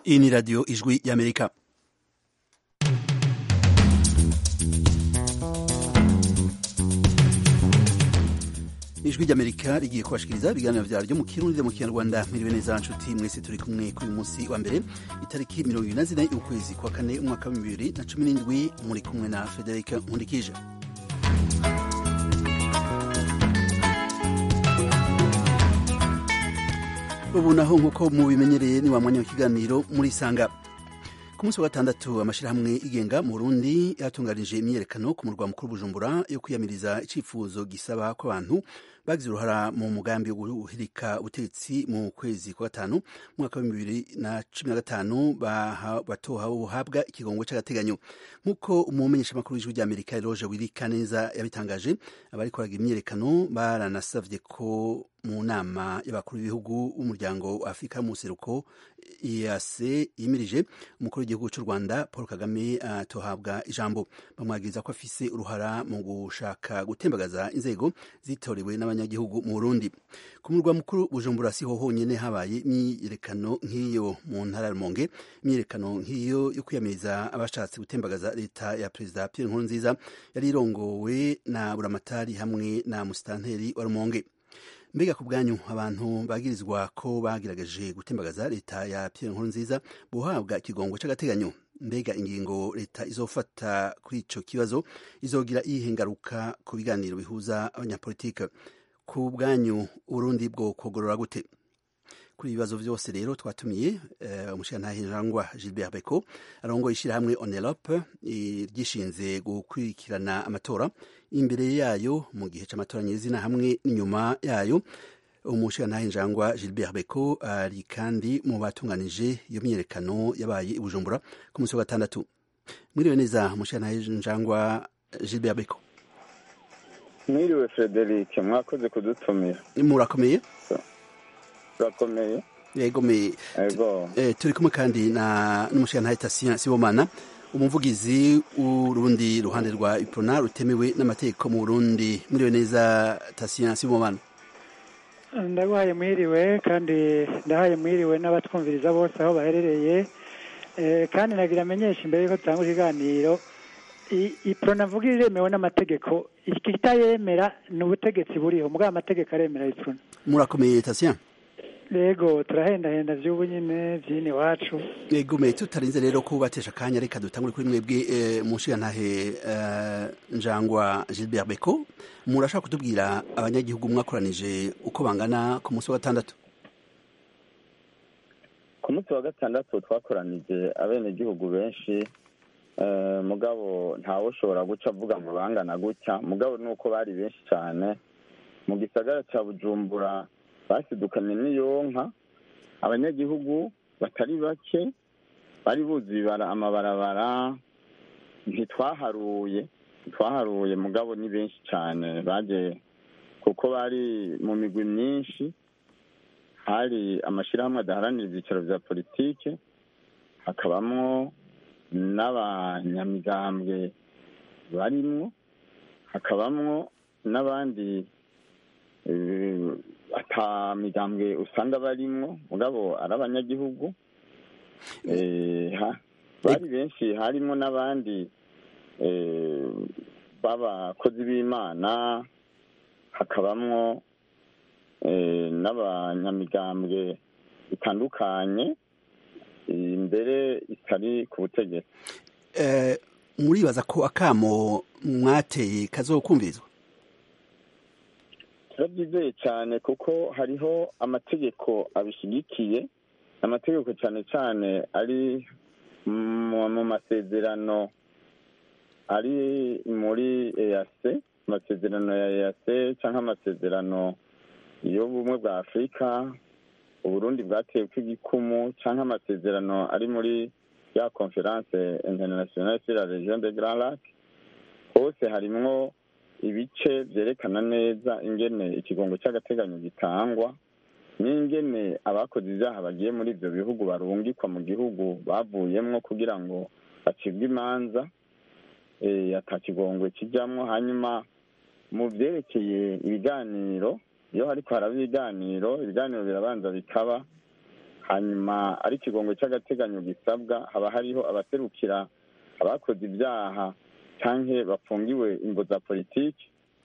Iyi ni radiyo ijwi y'Amerika. ijwi ry'amerika rigiye kubashikiriza ibiganiro vyaryo mu kirundi mu kinyarwanda mwiriwe neza nshuti mwese turi kumwe kuri uyu munsi wa mbere itariki mirongo ibiri na zine y'ukwezi kwa kane umwaka wa bibiri na cumi n'indwi muri kumwe na frederic nkundikije ubu naho nk'uko mubimenyereye ni wa mwanya w'ikiganiro muri sanga ku munsi wa gatandatu amashirahamwe igenga mu Burundi yatunganije imyiyerekano ku murwa mukuru Bujumbura yo kwiyamiriza icifuzo gisaba ko abantu bagize uruhara mu mugambi wo guhirika ubutegetsi mu kwezi kwa gatanu mwaka wa bibiri na cumi na gatanu batoha buhabwa ikigongo c'agateganyo nk'uko umumenyesha makuru w'ijwi ry'Amerika Eloge Wirikaneza yabitangaje abari koraga imyiyerekano baranasavye ko mu nama y'abakuru b'ibihugu b'umuryango wa Afurika y'umuseruko EAC yimirije umukuru w'igihugu cy'u Rwanda Paul Kagame atohabwa uh, ijambo bamwagiriza ko afise uruhara mu gushaka gutembagaza inzego zitorewe n'abanyagihugu mu Burundi ku murwa mukuru Bujumbura siho honyene habaye imyiyerekano nk'iyo mu ntara ya Rumonge imyiyerekano nk'iyo yo kwiyamiriza abashatse gutembagaza leta ya Perezida Pierre Nkurunziza yari irongowe na Buramatari hamwe na Musitanteri wa Rumonge mbega ku bwanyu abantu bagirizwa ko bagerageje gutembagaza leta ya Pierre Nkurunziza buhabwa ikigongo c'agateganyo mbega ingingo leta izofata kuri ico kibazo izogira iyihe ngaruka ku biganiro bihuza abanyapolitike ku bwanyu Urundi bwo kogorora gute kuri ibibazo vyose rero twatumiye umushirantahe Rangwa Gilbert Beko arongoye ishirahamwe Onelope ryishinze gukurikirana amatora imbere yayo mu gihe c'amatora nyezina hamwe n'inyuma yayo umushirantahe Njangwa Gilbert Beko ari kandi mu batunganije iyo myiyerekano yabaye i Bujumbura ku munsi wa gatandatu mwiriwe neza umushirantahe Njangwa Gilbert Beko mwiriwe Frederic mwakoze kudutumira murakomeye turakomeye yego me eh, turi kumwe kandi na n'umushirantahe Tatien Sibomana umuvugizi w'urundi ruhande rwa Iprona rutemewe n'amategeko mu Burundi mwiriwe neza Tatien Sibomana ndaguhaye mwiriwe kandi ndahaye mwiriwe n'abatwumviriza bose aho baherereye kandi nagira amenyesha imbere yuko dutanga ikiganiro iprona mvuga iremewe n'amategeko ikitayemera ni ubutegetsi buriho mugabo amategeko aremera iprona murakomeye Tatien Yego turahendahenda vy'ubu nyene vyini iwacu yego me tutarinze rero kubatesha akanya reka dutangure kuri mwebwe e, mushirantahe uh, Njangwa Gilbert Beko murashaka kutubwira abanyagihugu mwakoranije uko bangana ku munsi wa gatandatu ku munsi wa gatandatu twakoranije abenegihugu benshi uh, mugabo ntawe ushobora guca avuga ngo bangana gutya mugabo nuko bari benshi cyane mu gisagara ca Bujumbura basidukanye n'iyonka abanyagihugu batari bake bari buzi amabarabara ntitwaharuye ntitwaharuye mugabo ni benshi cyane baje kuko bari mu migwi myinshi hari amashyirahamwe adaharanira ibyicaro bya politike hakabamwo n'abanyamigambwe barimwo hakabamwo n'abandi ata migambwe usanga barimwo mugabo ari abanyagihugu bari benshi harimo n'abandi b'abakozi b'imana hakabamwo n'abanyamigambwe bitandukanye imbere itari ku butegetsi muribaza ko akamo mwateye kazokumvirizwa turabyizeye cyane kuko hariho amategeko abishyigikiye amategeko cyane cyane ari mu masezerano ari muri eyase amasezerano ya eyase cyangwa amasezerano y'ubumwe bwa afurika uburundi bwatewe kw'igikumu cyangwa amasezerano ari muri ya conference internationale sur la region de grand lac hose harimwo ibice byerekana neza ingene ikigongo cy'agateganyo gitangwa n'ingene abakoze ibyaha bagiye muri ibyo bihugu barungikwa mu gihugu bavuyemwo kugira ngo bacibwe imanza ata kigongwe kijyamo hanyuma mu byerekeye ibiganiro iyo hariko haraba ibiganiro ibiganiro birabanza bikaba hanyuma ari ikigongo cy'agateganyo gisabwa haba hariho abaserukira abakoze ibyaha cyangwa bafungiwe imbo za politiki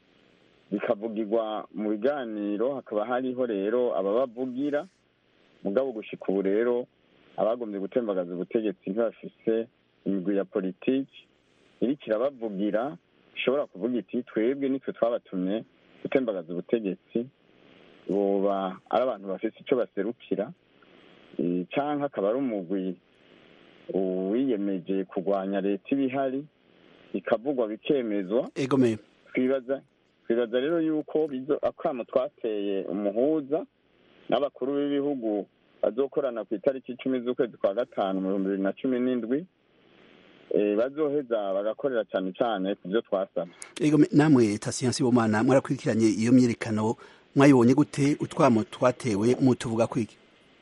bikavugirwa mu biganiro hakaba hariho rero ababavugira mugabo gushika ubu rero abagombye gutembagaza ubutegetsi ntibafise imigwi ya politiki iriko irabavugira ishobora kuvuga iti twebwe nitwe twabatumye gutembagaza ubutegetsi boba ari abantu bafise icyo baserukira canke akaba ari umugwi wiyemeje kurwanya leta ibihari bikavugwa bikemezwa egomeye twibaza twibaza rero yuko akamo twateye umuhuza n'abakuru b'ibihugu bazokorana ku itariki icumi z'ukwezi kwa gatanu mu bihumbi bibiri na cumi n'indwi bazoheza bagakorera cyane cyane ku byo twasabye namwe tasiyansi y'ubumana mwarakurikiranye iyo myiyerekano mwayibonye gute utwamo twatewe mutuvuga kwiki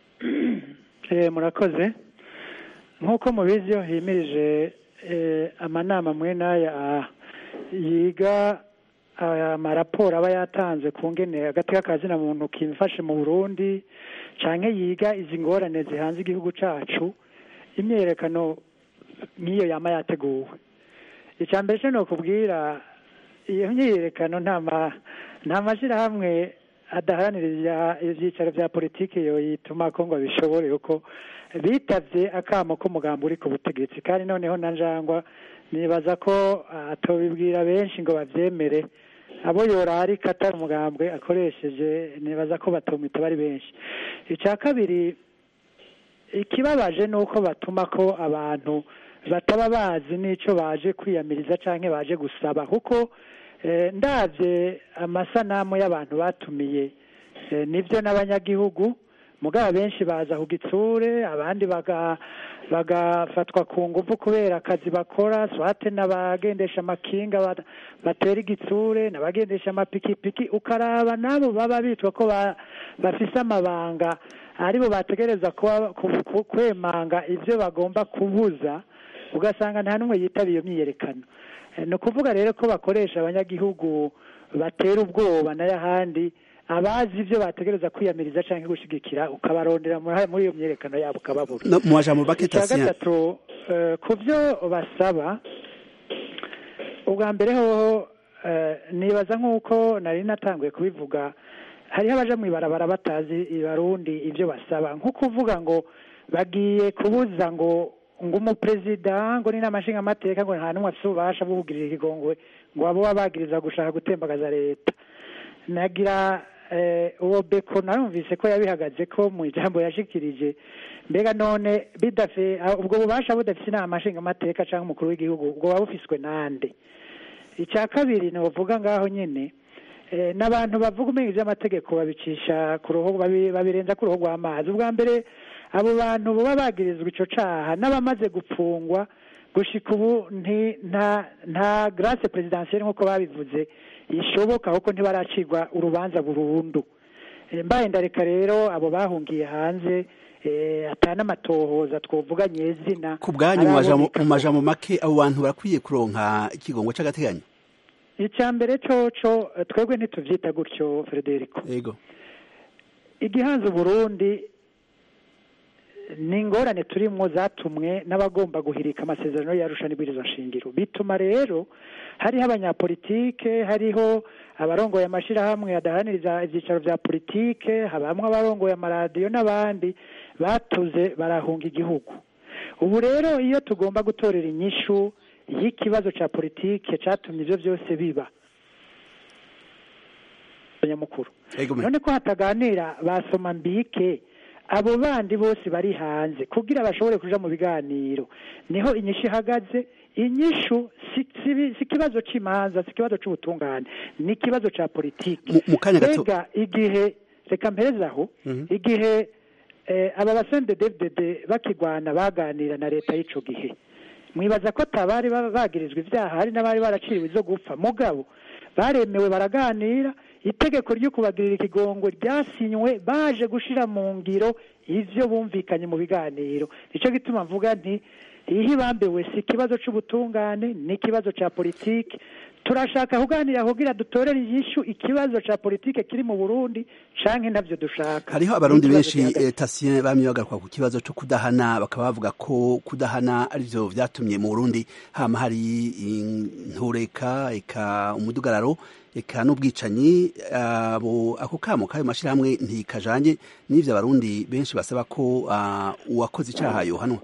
murakoze nk'uko mubizi iyo himirije amanama mwe n'aya yiga amaraporo aba yatanze ku ngene agateka kazina muntu kimfashe mu burundi cyangwa yiga izi ngorane zihanze igihugu cyacu imyiyerekano nk'iyo yaba yateguwe icya mbere cyo ni ukubwira iyo myiyerekano nta mashyirahamwe adaharanira ibyicaro bya politiki yo yituma ko ngo bishobore kuko bitabye akamo k'umugambi uri ku butegetsi kandi noneho na njangwa nibaza ko atobibwira benshi ngo babyemere abo yorari atari umugambwe akoresheje nibaza ko batumita bari benshi icya kabiri ikibabaje ni uko batuma ko abantu bataba bazi n'icyo baje kwiyamiriza cyangwa baje gusaba kuko ndabye amasanamu y'abantu batumiye nibyo n'abanyagihugu mugabo benshi baza ku gitsure abandi bagafatwa ku ngufu kubera akazi bakora swate n'abagendesha amakinga batera igitsure n'abagendesha amapikipiki ukaraba nabo baba bitwa ko bafise amabanga aribo bategereza kwemanga ibyo bagomba kubuza ugasanga nta n'umwe yitabiye iyo myiyerekano ni ukuvuga rero ko bakoresha abanyagihugu batera ubwoba n'ayahandi abazi ibyo bategereza kwiyamiriza cyangwa gushyigikira ukabarondera muri iyo myerekano yabo ukababura mu majambo make icya gatatu ku byo basaba ubwa mbere hoho nibaza nk'uko nari natanguye kubivuga hariho abaja mu ibarabara batazi ibarundi ibyo basaba nko kuvuga ngo bagiye kubuza ngo ngo umuperezida ngo ni n'amashinga amateka ngo nta n'umwe afite ububasha bwo kugirira ikigongwe ngo abo babagiriza gushaka gutembagaza leta nagira uwo beko narumvise ko yabihagaze ko mu ijambo yashikirije mbega none bidafe ubwo bubasha budafite inama nshinga amateka cyangwa umukuru w'igihugu ubwo buba bufiswe nande icya kabiri ni uvuga ngaho nyine n'abantu bavuga umenya iby'amategeko babicisha ku ruhu babirenza ku ruhu rw'amazi ubwa mbere abo bantu baba bagirizwa icyo cyaha n'abamaze gupfungwa gushika ubu nta garase perezidansiyeri nk'uko babivuze ishoboka kuko ntibaracirwa urubanza burundu mbaye ndareka rero abo bahungiye hanze atana amatohoza twavuga nyezina ku bwanyu mu majambo make abo bantu barakwiye kuronka ikigongo cy'agateganyo icya mbere coco twebwe ntitubyita gutyo frederico yego igihanze uburundi ni ingorane turimo zatumwe n'abagomba guhirika amasezerano yarusha n'ibwirizwa nshingiro bituma rero hariho abanyapolitike hariho abarongoye amashyirahamwe adahaniriza ibyicaro bya politike habamo abarongoye amaradiyo n'abandi batuze barahunga igihugu ubu rero iyo tugomba gutorera inyishu y'ikibazo cya politike cyatumye ibyo byose biba nyamukuru none ko hataganira basoma mbike abo bandi bose bari hanze kugira bashobore kuja mu biganiro niho inyishu ihagaze inyishu si ikibazo cy'imanza si ikibazo cy'ubutungane ni ikibazo cya politiki mbega igihe reka mperezaho igihe aba basende devudede bakigwana baganira na leta y'icyo gihe mwibaza ko atabari bagirizwa ibyaha hari n'abari baraciriwe izo gupfa mugabo baremewe baraganira itegeko ryo kubagirira ikigongo ryasinywe baje gushyira mu ngiro ibyo bumvikanye mu biganiro nicyo gituma mvuga nti iyo ibambiwe si ikibazo c'ubutungane ni ikibazo ca politike turashaka kuganira kugira dutorere inyishu ikibazo ca politike kiri mu burundi canke ntavyo dushaka hariho abarundi N'ikibazo benshi gihagaze. eh, tasien bamye bagaruka ku kibazo co kudahana bakaba bavuga ko kudahana arivyo vyatumye mu burundi hama hari intureka eka umudugararo eka n'ubwicanyi abo ako kamo kayo mashirahamwe ntikajanye n'ivyo abarundi benshi basaba ko ah, uwakoze icaha yohanwa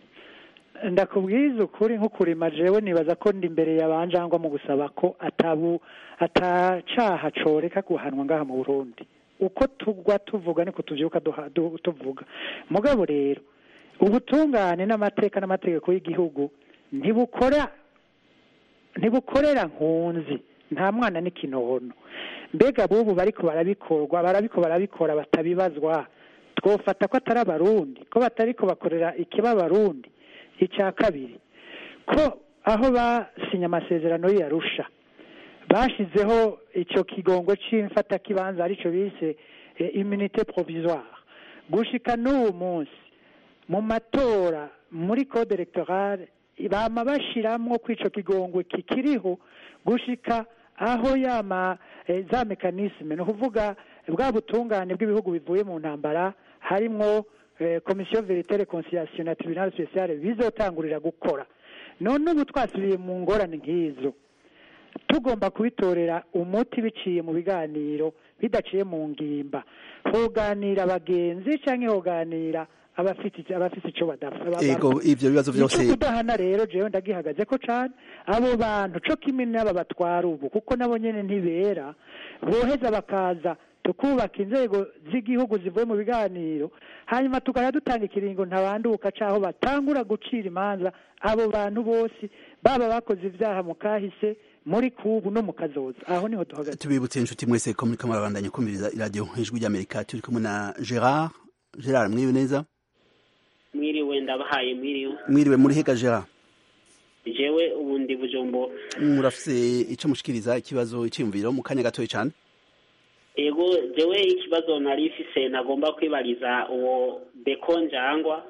ndakubwiza ukuri nk'ukurima jewe nibaza ko ndi imbere yabanjangwa mu gusaba ko atabu atacaha coreka guhanwa ngaha mu burundi uko tugwa tuvuga niko tuvyuka duha- du- tuvuga mugabo rero ubutungane n'amateka n'amategeko y'igihugu ntibukora ntibukorera nkunzi nta mwana n'ikinono mbega bubu bariko barabikorwa barabiko barabikora batabibazwa twofata ko atari abarundi ko batariko bakorera ikiba abarundi icya kabiri ko aho basinye amasezerano y'iyarusha bashizeho icyo kigongo cy'imfatakibanza aricyo bise eh, immunité provisoire gushika n'uwo munsi mu matora muri code electorale bama bashiramwo ko ico kigongwe kikiriho gushika aho yama eh, za mekanisme ni ukuvuga bwa butungane bw'ibihugu bivuye mu ntambara harimwo eh, komisiyo verite reconciliation na tribunal special bizotangurira gukora none ubu twasubiye mu ngorane nk'izo tugomba kubitorera umuti biciye mu biganiro bidaciye mu ngimba hoganira abagenzi cyangwa hoganira abafite abafite icyo badapfa ego ivyo bibazo vyose icyo kudahana rero jewe ndagihagaze ko cane abo bantu co kimwe n'aba batwara ubu kuko nabo nyene ntibera boheza bakaza tukubaka inzego z'igihugu zivuye mu biganiro hanyuma tukajya dutanga ikiringo ntabanduka caho batangura gucira imanza abo bantu bose baba bakoze ivyaha mu kahise muri kubu no mu kazoza aho niho duhagaze tubibutse inshuti mwese ko muriko murabandanya kumviriza iradiyo ijwi ry'amerika turi kumwe na gerard gerard mwiriwe neza mwiriwe ndabahaye mwiriwe mwiriwe muri hega gerard jewe ubu ndi bujumbo murafise ico mushikiriza ikibazo iciyumviro mu kanya gatoya cane ego jewe ikibazo nari ifise nagomba kwibariza uwo beko njangwa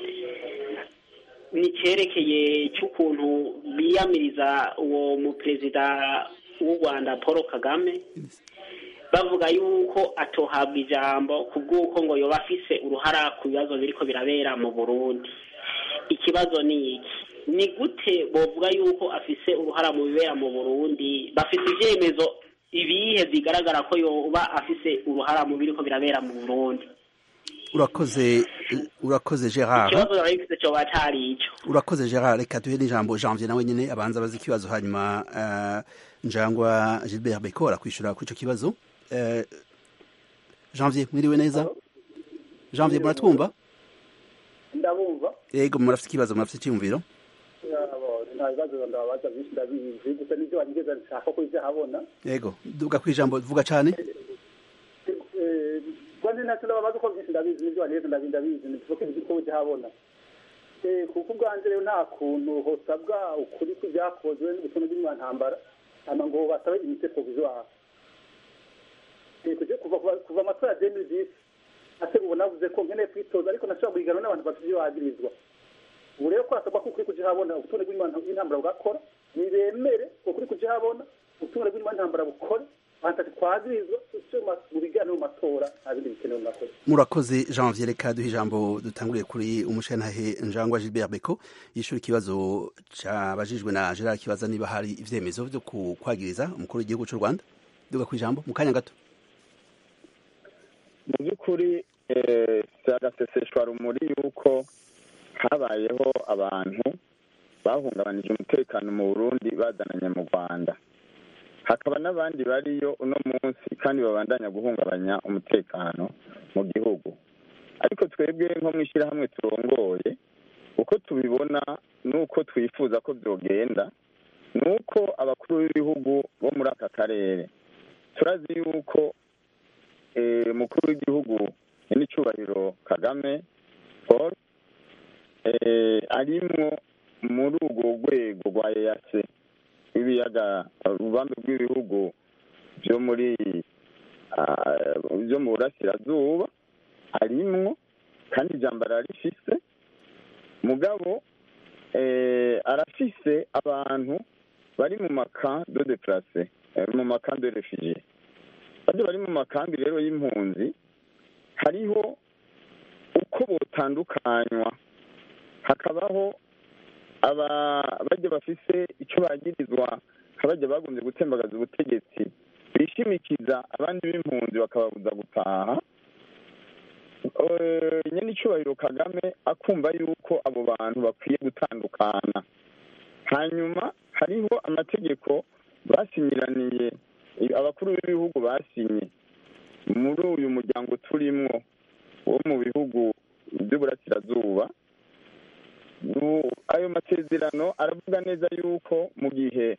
ni cerekeye cy'ukuntu biyamiriza uwo muperezida w'u rwanda paul kagame bavuga yuko atohabwa ijambo ku bw'uko ngo yoba afise uruhara ku bibazo biriko birabera mu burundi ikibazo ni iki ni gute bovuga yuko afise uruhara mu bibera mu burundi bafise ivyemezo ibihe bigaragara ko yoba afise uruhara mu biriko birabera mu burundi urakoze urakoze gerard ikibazo nari gifise coba cari ico urakoze gerard reka duhe n'ijambo janvier nawe nyene abanza abaza ikibazo hanyuma uh, njangwa gilbert beko arakwishura kuri ico kibazo uh, janvier mwiriwe neza janvier muratwumva ndabumva yego murafite ikibazo murafite icyiyumviro nta bibazo ndababaza byinshi ndabizi gusa nibyo wageze nshaka ko ibyo habona yego duga ku ijambo vuga cane rwanda ntacyo ndababaza uko byinshi ndabizi nibyo wageze ndabizi ndabizi ntibivuga ibyo uko ujya habona kuko ubwanjye rero nta kuntu hosabwa ukuri kw'ibyakozwe n'ubutumwa bw'imyantambara hanyuma ngo basabe imite provisoire kuva amatora ya demi disi ase ubu navuze ko nkeneye kwitoza ariko nashobora guhiganwa n'abantu bafite ibyo bagirizwa ubu rero ko hasabwa ko ukuri kujihabona ubutumwa bw'intambara bugakora nibemere ukuri kujihabona ubutumwa bw'intambara bukore abantu twazirizwa mu biganiro mu matora nta bindi bikenewe murakoze murakoze janvier reka duhe ijambo dutanguriye kuri umushantahe njangwa gilbert beko yishura ikibazo cabajijwe na gerard kibaza niba hari ivyemezo vyo kwagiriza umukuru w'igihugu c'u rwanda duga ku ijambo mu kanya gato mu by'ukuri si agaseseshwa rumuri yuko habayeho abantu bahungabanije umutekano mu burundi bazananye mu rwanda hakaba n'abandi bariyo uno munsi kandi babandanya guhungabanya umutekano mu gihugu ariko twebwe nko mu ishyirahamwe turongoye uko tubibona n'uko twifuza ko byogenda ni uko abakuru b'ibihugu bo muri aka karere turazi yuko umukuru w'igihugu n'icyubahiro kagame paul arimwo muri urwo rwego rwa eyase rw'ibiyaga urubambe rw'ibihugu byo muri byo mu burasirazuba arimwo kandi ijambo ararifise mugabo eh, arafise abantu bari mu makambi de deplace eh, mu makambi de refugie bajya bari mu makambi rero y'impunzi hariho uko botandukanywa hakabaho aba bajya bafise icyo bagirizwa nk'abajya bagombye gutembagaza ubutegetsi bishimikiza abandi b'impunzi bakababuza gutaha Eh, nyene icubahiro kagame akumva yuko abo bantu bakwiye gutandukana hanyuma hariho amategeko basinyiraniye abakuru b'ibihugu basinye muri uyu muryango turimwo wo mu bihugu by'uburasirazuba Nu- ayo masezerano aravuga neza yuko mu gihe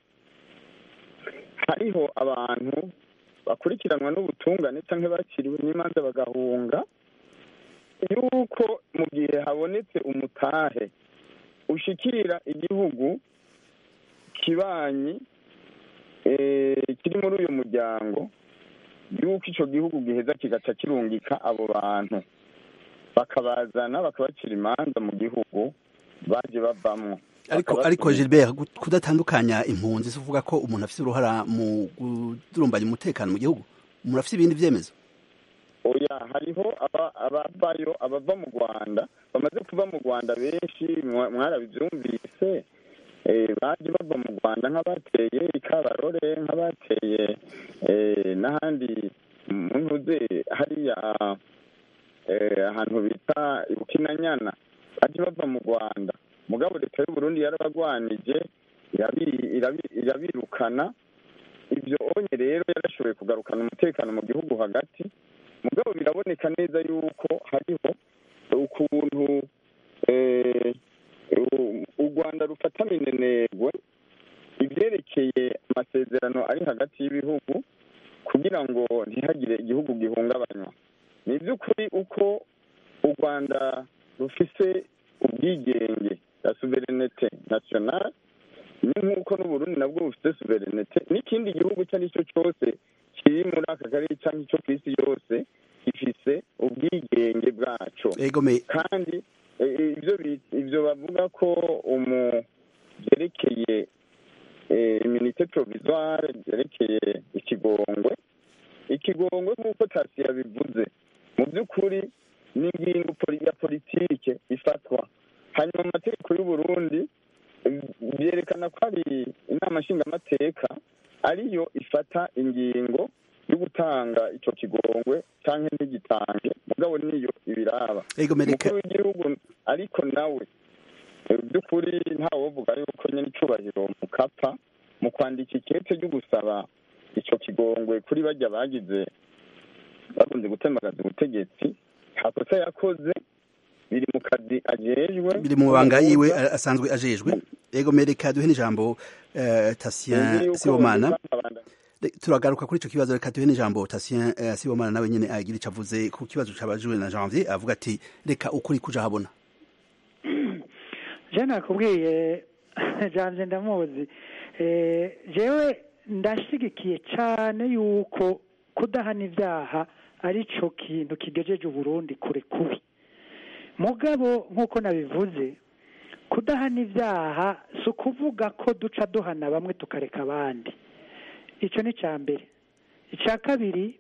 hariho abantu bakurikiranwa n'ubutungane cyangwa bakiriwe n'imanza bagahunga yuko mu gihe habonetse umutahe ushikira igihugu kibanyi eh, kiri muri uyu muryango yuko ico gihugu giheza kigaca kirungika abo bantu bakabazana bakabacira imanza mu gihugu baje bavamwo ariko ariko Gilbert gu- kudatandukanya impunzi si uvuga ko umuntu afite uruhara mu kudurumbanya umutekano mu gihugu umuntu afite ibindi vyemezo oya hariho aba- abavayo abava mu rwanda bamaze kuva mu rwanda benshi mwa- mwarabivyumvise eh, baje bava mu rwanda nk'abateye ikabarore nk'abateye eh, n'ahandi mu ntuze hariya eh, ahantu bita ibukinanyana baje bava mu rwanda mugabo leta y'uburundi yarabagwanije irabi- irabi- irabirukana ibyo onye rero yarashoboye kugarukana umutekano mu gihugu hagati mugabo biraboneka neza yuko hariho ukuntu eh, u- u rwanda rufata minenegwe ibyerekeye amasezerano ari hagati y'ibihugu kugira ngo ntihagire igihugu gihungabanywa ni iby'ukuri uko u rwanda rufise ubwigenge la suverenete nationale ni nk'uko n'uburundi nabwo bufite suverenete n'ikindi gihugu icyo ari cyo cyose kiri muri aka karere cyangwa icyo ku isi yose gifise ubwigenge bwaco egome kandi eh, ibyo bi- ibyo bavuga ko umu byerekeye eh, iminite provisoire byerekeye ikigongwe ikigongwe nk'uko tasi yabivuze mu by'ukuri ni ingingo poli- ya politike ifatwa hanyuma mu mategeko y'uburundi eh, byerekana ko ari inama nshingamateka ariyo ifata ingingo yo gutanga ico kigongwe canke ntigitange mugabo niyo ibiraba egome reka umukuru w'igihugu ariko nawe eh, by'ukuri ntawovuga yuko nyine icubahiro mukapa mu kwandika ikete ryo gusaba ico kigongwe kuri bajya bagize bakunze gutembagaza ubutegetsi nta kosa yakoze biri mu kazi ajejwe biri mu mabanga yiwe a- asanzwe ajejwe egome reka duhe n'ijambo eh, Tatien Sibomana Re- turagaruka kuri ico kibazo reka duhe n'ijambo Tatien eh, Sibomana nawe nyene agira ico avuze ku kibazo cabajwe na Janvier avuga ati reka ukuri kuja habona je nakubwiye janje ndamuzi Eh, jewe ndashigikiye cane yuko kudahana ivyaha ari co kintu kigejeje uburundi kure kubi mugabo nk'uko nabivuze kudahana ivyaha si ukuvuga ko duca duhana bamwe tukareka abandi ico ni ica mbere ica kabiri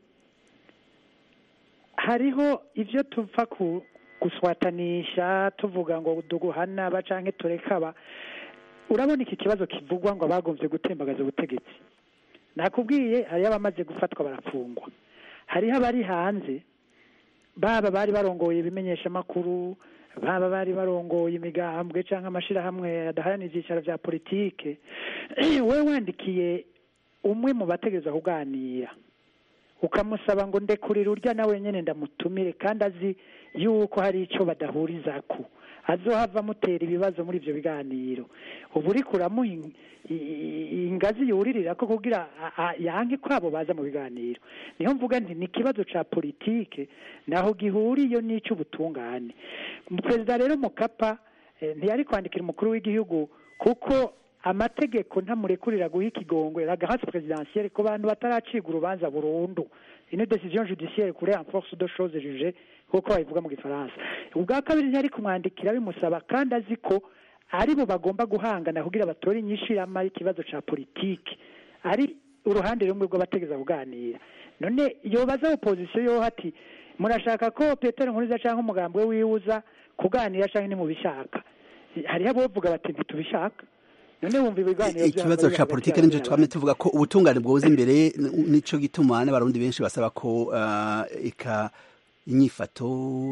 hariho ivyo tuva ku guswatanisha tuvuga ngo duguhana aba canke tureka aba urabona iki kibazo kivugwa ngo abagombye gutembagaza ubutegetsi nakubwiye hariyo abamaze gufatwa barafungwa hariho abari hanze baba bari barongoye ibimenyeshamakuru baba bari barongoye imigambwe cyangwa amashirahamwe adaharanira ibyicaro vya politike we wandikiye umwe mu bategereza kuganira ukamusaba ngo ndekurire urya nawe nyene ndamutumire kandi azi yuko hari ico badahurizako azohava amutera ibibazo muri ivyo biganiro ubu uriko uramuha in- i- i- ingazi yuririrako kugira a- a- yanke ko abo baza mu biganiro niho mvuga nti ni ikibazo ca politike naho gihuriye n'ic'ubutungane perezida rero mukapa eh, ntiyari kwandikira umukuru w'igihugu kuko amategeko ntamurekurira guha ikigongwe la grâce présidentielle ku bantu bataracibwa urubanza burundu une décision judiciaire kure en force de chose jugée kuko babivuga mu gifaransa ubwa kabiri ntiyari kumwandikira bimusaba kandi azi ko aribo bagomba guhangana kugira batore inyishirama y'ikibazo ca politiki ari uruhande rumwe rw'abategeza kuganira none yobaza opozisiyo yo ati murashaka ko petero nkuriza cyangwa umugambi we wiwuza kuganira cyangwa nimubishaka hariho abavuga bati ntitubishaka none wumva ibiganiro ikibazo ca politike nico twamye tuvuga ko ubutungane bwoza imbere nico gituma n'abarundi benshi basaba ko uh, eka inyifato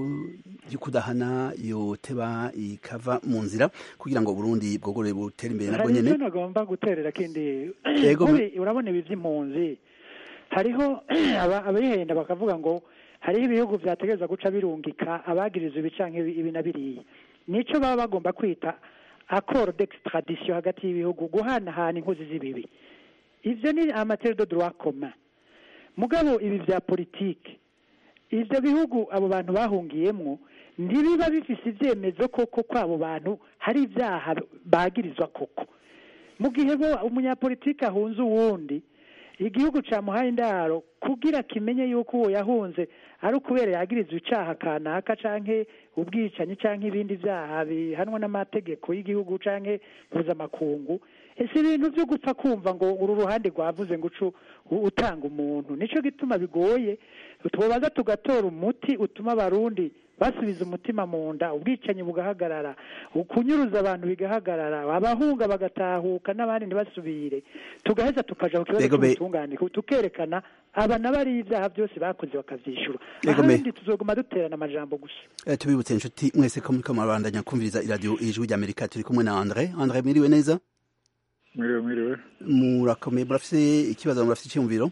yo kudahana yoteba ikava mu nzira kugira ngo Burundi bwogore butere imbere nabwo nyene hari nagomba guterera kindi Yego, urabona ibi vy'impunzi hariho abayihenda bakavuga ngo hariho ibihugu vyategereza guca birungika abagiriza ibi canke ibi na biriya nico baba bagomba kwita accord d'extradition hagati y'ibihugu guhanahana inkozi z'ibibi ivyo ni amatere de droit commun mugabo ibi vya politike ivyo bihugu abo bantu bahungiyemwo ntibiba bifise ivyemezo koko ko abo bantu hari ivyaha bagirizwa koko mu gihe bo umunyapolitike ahunze uwundi igihugu camuhaye indaro kugira kimenye yuko uwo yahunze ari ukubera yagirizwa icaha kanaka canke ubwicanyi canke ibindi vyaha bihanwa n'amategeko y'igihugu canke mpuzamakungu ese ibintu vyo gupfa kumva ngo uru ruhande rwavuze ngo ucu utanga umuntu nico gituma bigoye twobaza tugatora umuti utuma abarundi basubiza umutima mu nda ubwicanyi bugahagarara ukunyuruza abantu bigahagarara abahunga bagatahuka n'abandi ntibasubire tugaheza tukaja ku kibazo cy'ubutungane tukerekana aba na bari ibyaha byose bakoze bakavyishura ahandi tuzoguma duterana amajambo gusa eh, tubibutse inshuti mwese ko muriko murabandanya kumviriza iradiyo ijwi ry'amerika turi kumwe na andre andre mwiriwe neza mwiriwe mwiriwe murakomeye murafise ikibazo murafise icyumviro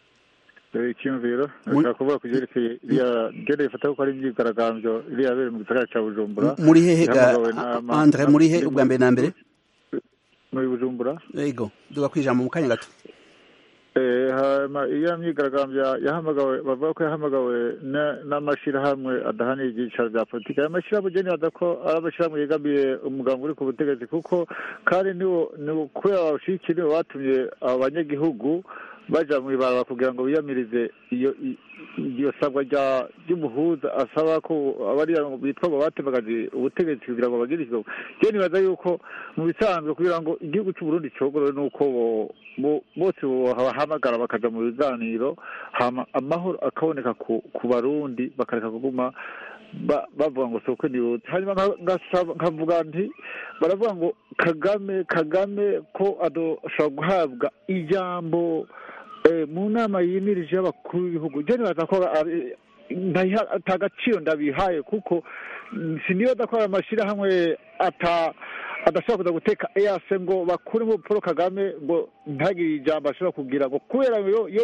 icyumviro nashaka kuvuga ku byerekeye iriya genda rifata ko ari imyigaragambyo iriya yabere mu gisagara cya bujumbura muri hehe andre muri he ubwa mbere na mbere muri bujumbura yego duga kwijambo mu kanya gato iya myigaragambyo yahamagawe bavuga ko yahamagawe n'amashyirahamwe adahanira ibyicaro bya politiki aya mashyirahamwe ugeni ko ari amashyirahamwe yegamiye umugambi uri ku butegetsi kuko kandi ni kubera bawushyigikira nibo batumye abanyagihugu baja mu ibaraba kugira ngo biyamirize iyo iyo sabwa ry'umuhuza asaba ko abariya bitwa ngo batembagaje ubutegetsi kugira ngo bagire ikigo je nibaza yuko mu bisanzwe kugira ngo igihugu c'uburundi cogorowe nuko bose bahamagara bakaja mu biganiro hama amahoro akaboneka ku barundi bakareka kuguma bavuga ngo soko ni hanyuma nkavuga nti baravuga ngo kagame kagame ko adoshobora guhabwa ijambo mu nama yimirije y'abakuru b'ibihugu je nibaza ko ata gaciro ndabihaye kuko sinibaza ko amashyirahamwe ata adashobora kuza guteka eyase ngo bakuremo paul kagame ngo ntagire ijambo ashobora kugira ngo kubera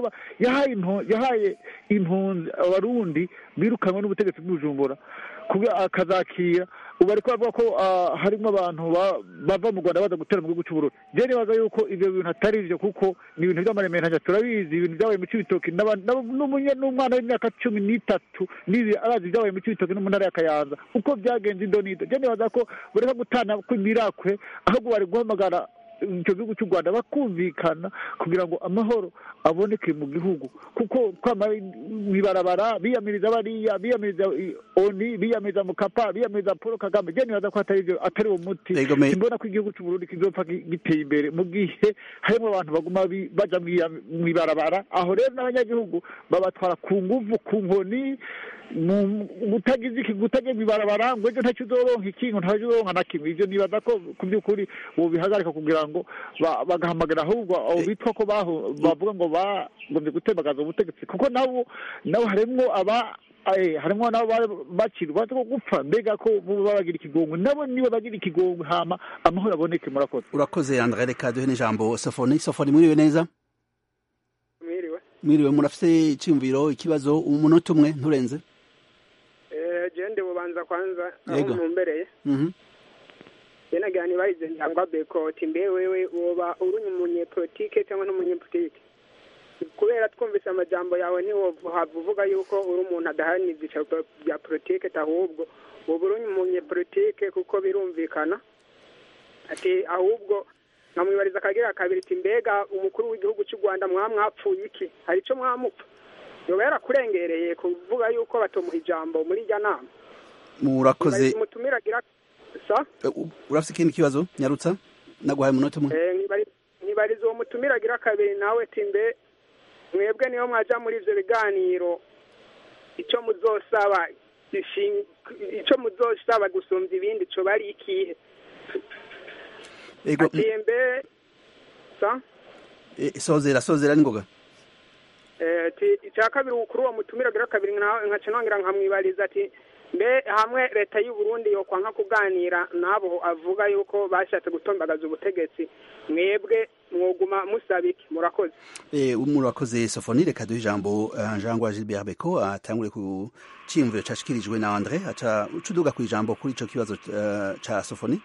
yahaye impunzi abarundi birukanwe n'ubutegetsi bw'ubujumbura akazakira ubu ariko bavuga ko harimo abantu bava mu rwanda baza gutera mu gihugu cy'uburundi je nibaza yuko ibyo bintu atari byo kuko ni ibintu by'amaremera turabizi ibintu byabaye mu cibitoki n'umwana w'imyaka cumi n'itatu n'ibi arazi ibyabaye mu cibitoki no mu ntara ya kayanza uko byagenze indo n'ido je nibaza ko bureka gutana kw'imirakwe ahubwo bari guhamagara icyo gihugu cy'u rwanda bakumvikana kugira ngo amahoro aboneke mu gihugu kuko mwibarabara biyamiriza bariya biyamiriza oni biyamiriza mukapa biyamiriza paul kagame je nibaza ko atari ibyo atari uwo muti simbona ko igihugu cy'uburundi kizopfa giteye imbere mu gihe harimo abantu baguma baja mwibarabara aho rero n'abanyagihugu babatwara ku nguvu ku nkoni mutagize iki gutagiye mwibarabara ngo ejo ntacyo uzoronka ikintu ntacyo uzoronka na kimwe ivyo nibaza ko ku by'ukuri bihagarika kugira ngo bagahamagara ahubwo abo bitwa ko bavuga ngo bagombye gutembagaza ubutegetsi kuko nabo nabo harimwo aba harimo nabo bakirwa ko gupfa mbega ko babagira ikigongwe nabo nibo bagira ikigongwe hama amahoro aboneke murakoze urakoze andre reka duhe n'ijambo sofoni sofoni mwiriwe neza mwiriwe mwiriwe murafise iciyumviro ikibazo umunota umwe nturenze gende bubanza kwanza aho ntumbereye yenagira ntibarize njangwa bekoti mbe wewe woba uri umunyepolitike cyangwa n'umunyepolitike kubera twumvise amajambo yawe ntiwohava uvuga yuko uri umuntu adaharanira ibyicaro bya politike ahubwo uba uri umunyepolitike kuko birumvikana ati ahubwo nkamwibariza akagira kabiri ati mbega umukuru w'igihugu cy'u rwanda mwamwapfuye iki hari icyo mwamupfa yoba yarakurengereye kuvuga yuko batomuha ijambo muri irya nama murakoze umutumira agira urafite ikindi kibazo nyarutsa naguhaye umunota umwe ntibariza uwo mutumira agira kabiri nawe timbe mwebwe niyo mwaja muri ivyo biganiro icyo muzosaba icyo muzosaba gusumbya ibindi cyo bari ikihe atimbe sozera sozera n'ingoga icya kabiri kuri uwo mutumira agira kabiri nkaca nongera nkamwibariza ati mbe hamwe leta y'u Burundi yo kwanga kuganira nabo avuga yuko bashatse gutombagaza ubutegetsi mwebwe mwoguma musaba iki murakoze eh murakoze Sofoni reka duhe ijambo Jean Gilbert Beko atangure ku cimviro cashikirijwe na Andre aca ucuduga ku ijambo kuri ico kibazo ca Sofoni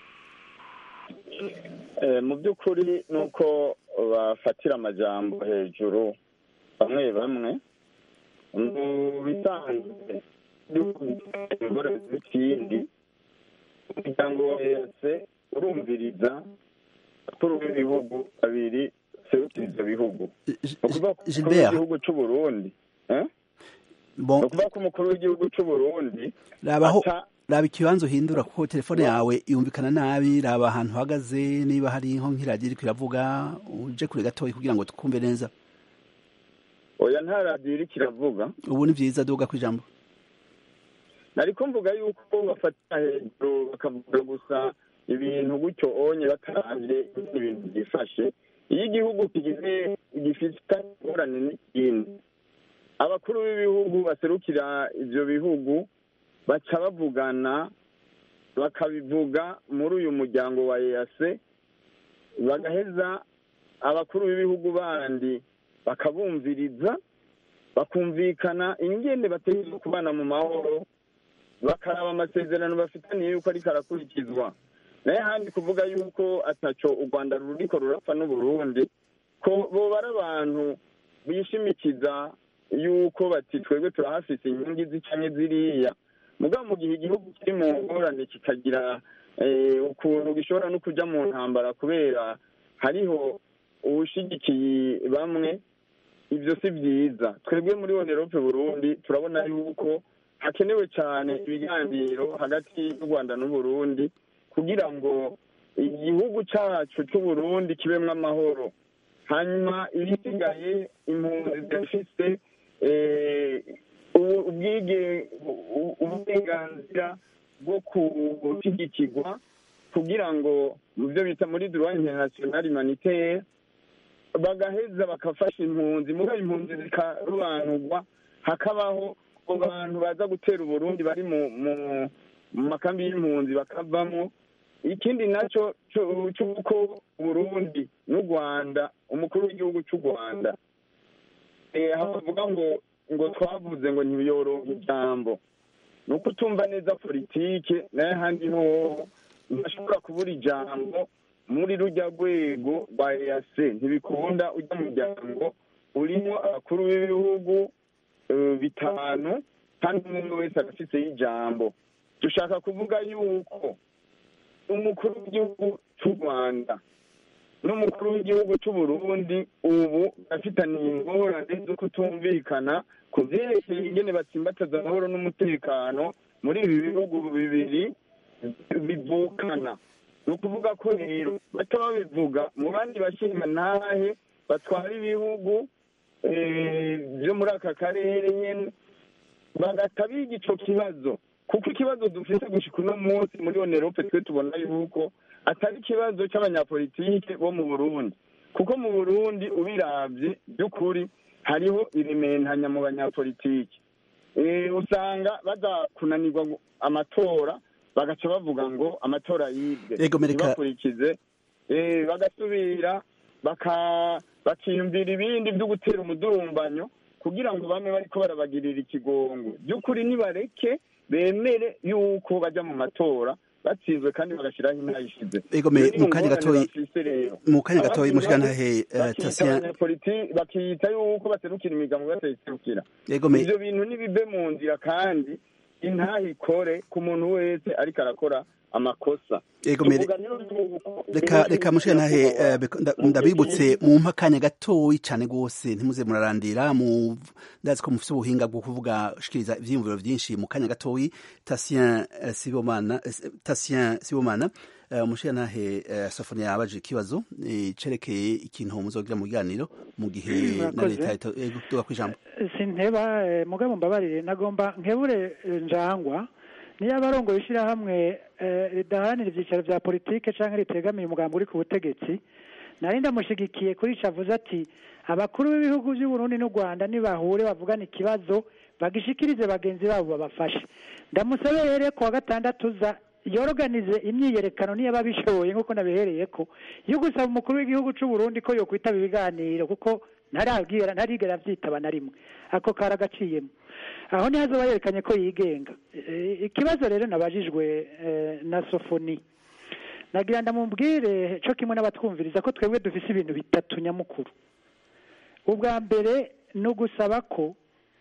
mu by'ukuri ni uko bafatira amajambo hejuru bamwe bamwe mu bisanzwe ingorane z'ikindi umuryango wese urumviriza abakuru b'ibihugu babiri serukira ibyo bihugu ni ukuvuga ko umukuru w'igihugu cy'u Burundi ni ukuvuga ko umukuru w'igihugu cy'u Burundi raba ikibanza uhindura kuko telefone yawe yumvikana nabi raba ahantu uhagaze niba hari nko nk'iradiyo iri kiravuga uje kure gatoya kugira ngo twumve neza oya nta radiyo iri kiravuga ubu ni byiza duga ku ijambo nari kumvuga yuko bafatira hejuru bakavuga gusa ibintu gutyo onye batarabye ibintu byifashe iyo igihugu kigize gifite ingorane n'ikindi abakuru b'ibihugu baserukira ibyo bihugu baca bavugana bakabivuga muri uyu muryango wa eyase bagaheza abakuru b'ibihugu bandi bakabumviriza bakumvikana ingende bategereje kubana mu mahoro bakaraba amasezerano bafitaniye yuko ariko arakurikizwa naye handi kuvuga yuko ataco u rwanda ruriko rurapfa n'uburundi ko boba ari abantu bishimikiza yuko bati twebwe turahafise inyungu izi canke ziriya mugabo mu gihe igihugu kiri mu ngorane kikagira ukuntu gishobora no kuja mu ntambara kubera hariho uwushigikiye bamwe ibyo si byiza twebwe muri onerope burundi turabona yuko hakenewe cyane ibiganiro hagati y'u rwanda n'uburundi kugira ngo igihugu cyacu cy'uburundi kibemo amahoro hanyuma ibisigaye impunzi zifite uburenganzira bwo gushyigikirwa kugira ngo mu byo bita muri duruwa interinasiyonari maniteye bagaheza bagafasha impunzi muri impunzi zikarobanurwa hakabaho abantu baza gutera uburundi bari mu makambi y'impunzi bakavamo ikindi nacyo cy'uko uburundi n'u rwanda umukuru w'igihugu cy'u rwanda havuga ngo ngo twavuze ngo ntibiyorohe ijambo ni uko utumva neza politike nayo handi hoho ntashobora kubura ijambo muri rujya rwego rwa eyase ntibikunda ujya muryango urimo abakuru b'ibihugu bitanu kandi umwe wese agafiteho ijambo dushaka kuvuga yuko umukuru w'igihugu cy'u rwanda n'umukuru w'igihugu cy'u burundi ubu bafitaniye ingorane zo kutumvikana ku byerekeye ingene batsimbataza amahoro n'umutekano muri ibi bihugu bibiri bivukana ni ukuvuga ko rero baca babivuga mu bandi bashinga ntahe batwara ibihugu byo muri aka karere nyine bagahita biga icyo kibazo kuko ikibazo dufite gushika uno munsi muri onerope twe tubona yuko atari ikibazo cy'abanyapolitike bo mu burundi kuko mu burundi ubirabye by'ukuri hariho irimentanya mu banyapolitike usanga baza kunanirwa amatora bagaca bavuga ngo amatora yibwe ntibakurikize bagasubira bakiyumvira ibindi byo gutera umudurumbanyo kugira ngo bame bariko barabagirira ikigongo by'ukuri nibareke bemere yuko bajya mu matora batsinzwe kandi bagashyiraho intayishize ego mu kanya gatoyi mu kanya gatoyi mushikanahe tasiya bakiyita yuko baserukira imigambo batayiserukira ivyo bintu nibibe mu nzira kandi intahikore ku muntu wese ariko arakora amakosa reka reka mushiya ntahe ndabibutse mu mpakanya gatoyi cyane rwose ntimuze murarandira mu ndazi ko mufite ubuhinga bwo kuvuga shikiriza ivyiyumviro vyinshi mu kanya gatoyi Tatien Sibomana Tatien Sibomana umushiya ntahe Sofonia yabaje ikibazo cerekeye ikintu muzogira mu biganiro mu gihe na leta tuga kwijambo sinteba mugabo mbabarire nagomba nkebure njangwa niyo abarongoye ishyirahamwe ridaharanira ibyicaro bya politike cyangwa ritegamiye umugambi uri ku butegetsi nari ndamushyigikiye kuri ico avuze ati abakuru b'ibihugu by'u Burundi n'u Rwanda nibahure bavugana ikibazo bagishikirize bagenzi babo babafashe ndamusabe rero ku wa gatandatu za yoroganize imyiyerekano niyo ababishoboye nk'uko nabihereye ko yo gusaba umukuru w'igihugu cy'u Burundi ko yokwitaba ibiganiro kuko ntarabwira ntarigera avyitaba na rimwe ako karagaciyemo aho niho azoba yerekanye ko yigenga ikibazo rero nabajijwe na sofoni nagira ndamubwire cyo kimwe n'abatwumviriza ko twebwe dufise ibintu bitatu nyamukuru ubwa mbere ni ugusaba ko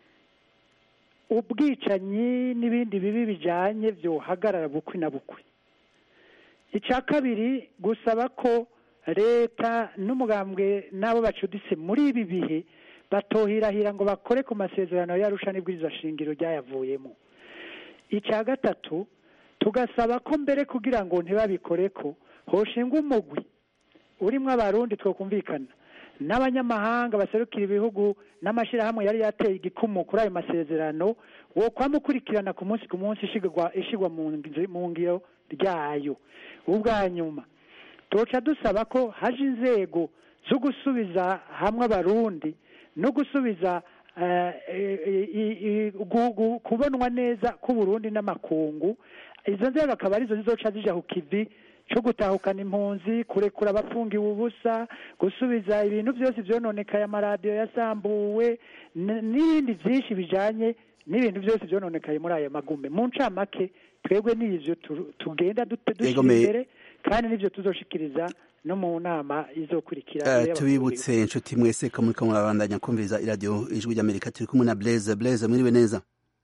ubwicanyi n'ibindi bibi bijyanye byohagarara bukwi na bukwi icya kabiri gusaba ko leta n'umugambwe n'abo bacuditse muri ibi bihe batohirahira ngo bakore ku masezerano y'arusha n'ibwirizwa shingiro ryayavuyemo icya gatatu tugasaba ko mbere kugira ngo ntibabikore ko hoshingwa umugwi urimo abarundi twakumvikana n'abanyamahanga baserukira ibihugu n'amashyirahamwe yari yateye igikumu kuri ayo masezerano wo kwamukurikirana ku munsi ku munsi ishyirwa mu ngiro ryayo ubwa nyuma tuca dusaba ko haje inzego zo gusubiza hamwe abarundi no gusubiza kubonwa neza k'uburundi n'amakungu izo nzego akaba arizo zizoca zija ku kivi cyo gutahukana impunzi kurekura abafungiwe ubusa gusubiza ibintu byose byononekaye amaradiyo yasambuwe n'ibindi byinshi bijanye n'ibintu byose byononekaye muri ayo magume mu ncamake twebwe n'ivyo tugenda dushyira imbere kandi n'ivyo tuzoshikiriza no mu nama izokurikira tubibutse inshuti mwese ko muri kamwe murabandanya kumviriza iradiyo ijwi ry'amerika turi kumwe na blaise blaise mwiriwe neza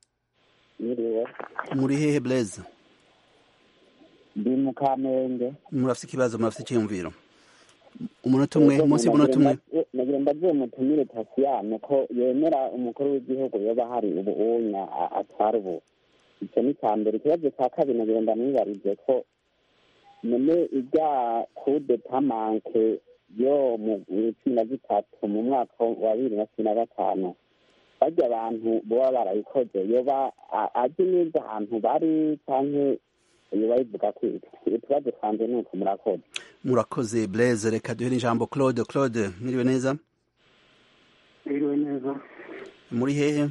muri hehe blaise ndi mu kamenge murafite ikibazo murafite icyiyumviro umunota umwe munsi y'umunota umwe nagira mbaze mutumire tasiyane ko yemera umukuru w'igihugu yoba hari ubu unya atwara ubu icyo ni icya mbere ikibazo cya kabiri nagira ndamwibarize ko none ijya kude tamanke yo mu cumi na zitatu mu mwaka wa bibiri na cumi na gatanu bajya abantu baba barayikoze yoba azi neza ahantu bari cyangwa yoba yivuga ko utubazo twanjye ni uko murakoze murakoze blaise reka duhere ijambo claude claude mwiriwe neza mwiriwe neza muri hehe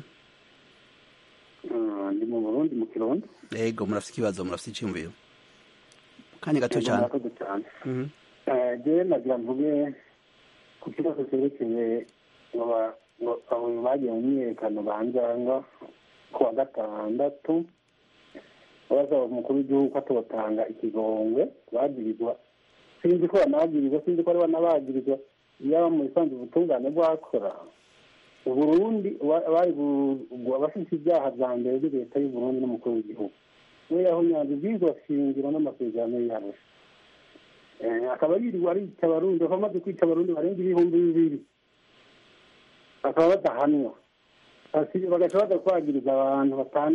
ndi mu burundi mu kirundi yego murafite ikibazo murafite icyumviro kanya gato cyane murakoze cyane jewe nagira mvuge ku kibazo cyerekeye ngo abo bagiye mu myiyerekano banjanga ku wa gatandatu basaba umukuru w'igihugu ko atotanga ikigongwe bagirizwa sinzi ko banabagirizwa sinzi ko ari banabagirizwa yaba mu bisanzwe ubutungane bwakora uburundi abafite ibyaha bya mbere ni leta y'uburundi n'umukuru w'igihugu niyo yahunyanze ibyizwa shingiro n'amasezerano yarusha akaba yiriwe arica abarundi bakaba bamaze kwica abarundi barenga ibihumbi bibiri bakaba badahanwa bagaca baza kwagiriza abantu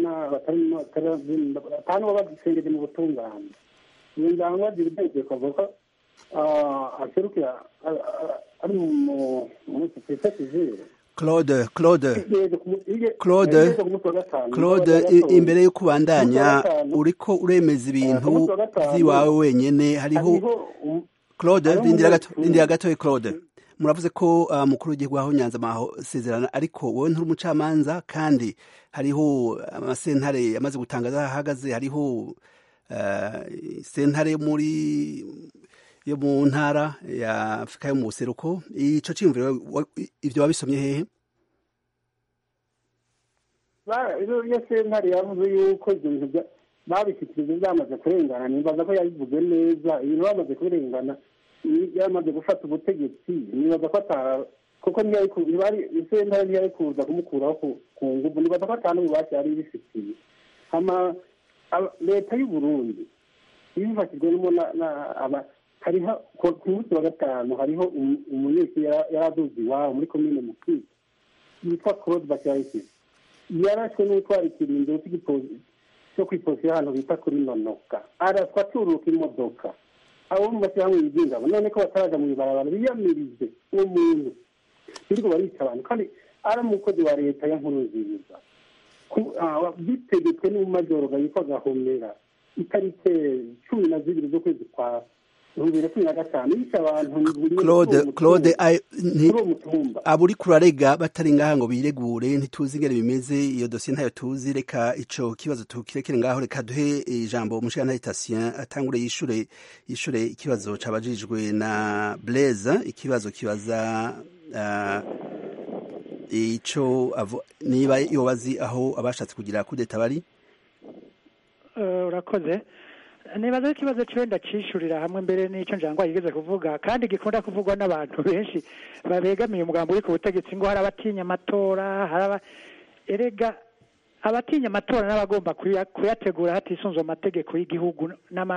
batanu baba bagisengeje mu butungane iyo njangwa agira itegeko avuga ko aserukira ari mu sosiyete sivile claude claude claude claude imbere yo kubandanya uriko uremeza ibintu by'iwawe wenyene hariho claude rindira gatoya claude muravuze ko mukuru w'igihugu aho nyanza amasezerano ariko wowe nturi umucamanza kandi hariho amasentare yamaze gutangaza aho ahagaze hariho sentare muri yo mu ntara ya afurika yo mu buseruko ico ciyumviro ivyo wabisomye hehe iyo sentare yavuze yuko ibyo bintu babishyikirije byamaze kurengana nibaza ko yabivuze neza ibintu bamaze kurengana yamaze gufata ubutegetsi nibaza ko ata kuko sentare ntiyari kuza kumukuraho ku nguvu nibaza ko atanu ububasha yari ibifitiye leta y'u burundi ibifashijwemo hariho ku munsi wa gatanu hariho umunyeshuri yari aduze iwabo muri komine mukiri yitwa claude bakirayisi yarashwe n'utwara ikirindiro cyo kwiposira ahantu bita kuri nonoka araswa aturuka imodoka abo mu mashyirahamwe yigenga none ko bataraja mu ibarabara biyamirize uwo muntu birirwa barica abantu kandi ari umukozi wa leta ya nkuru nziza bitegetswe n'umumajoro yitwa gahomera itariki cumi na zibiri z'ukwezi kwa claude claude abo uri kurarega batari ngaha ngo biregure ntituzi ingene bimeze iyo dosiye ntayo tuzi reka ico kibazo tukirekere ngaho reka duhe ijambo umushirantahe tasien atangure yishure yishure ikibazo cabajijwe na blaise ikibazo kibaza uh, ico niba yobazi aho abashatse kugira kudeta bari urakoze nibaza ikibazo cyo ndacishurira hamwe mbere n'icyo njangwa yigeze kuvuga kandi gikunda kuvugwa n'abantu benshi babegamiye umugambo uri ku butegetsi ngo hari abatinya amatora hari erega abatinya amatora n'abagomba kuyategura hatisunzwe amategeko y'igihugu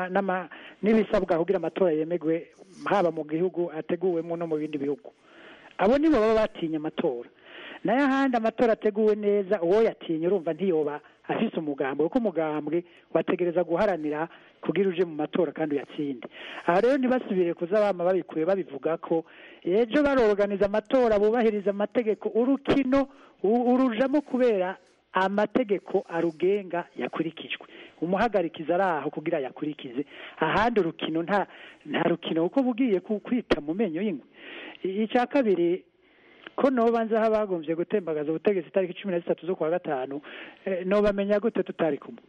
n'ibisabwa kugira amatora yemegwe haba mu gihugu ateguwemo no mu bindi bihugu abo nibo baba batinya amatora nayo ahandi amatora ateguwe neza uwo yatinya urumva ntiyoba afise umugambwe kuko umugambwe wategereza guharanira kugira uje mu matora kandi uyatsinde aha rero ntibasubire kuza bama babikuye babivuga ko ejo baroganiza amatora bubahiriza amategeko urukino urujamo kubera amategeko arugenga yakurikijwe umuhagarikiza ari aho kugira yakurikize ahandi urukino nta nta rukino kuko bugiye kwita mu menyo y'ingwe icya kabiri ko nobanza aho bagombye gutembagaza ubutegetsi itariki cumi na zitatu zo kuwa gatanu nobamenya gute tutari kumwe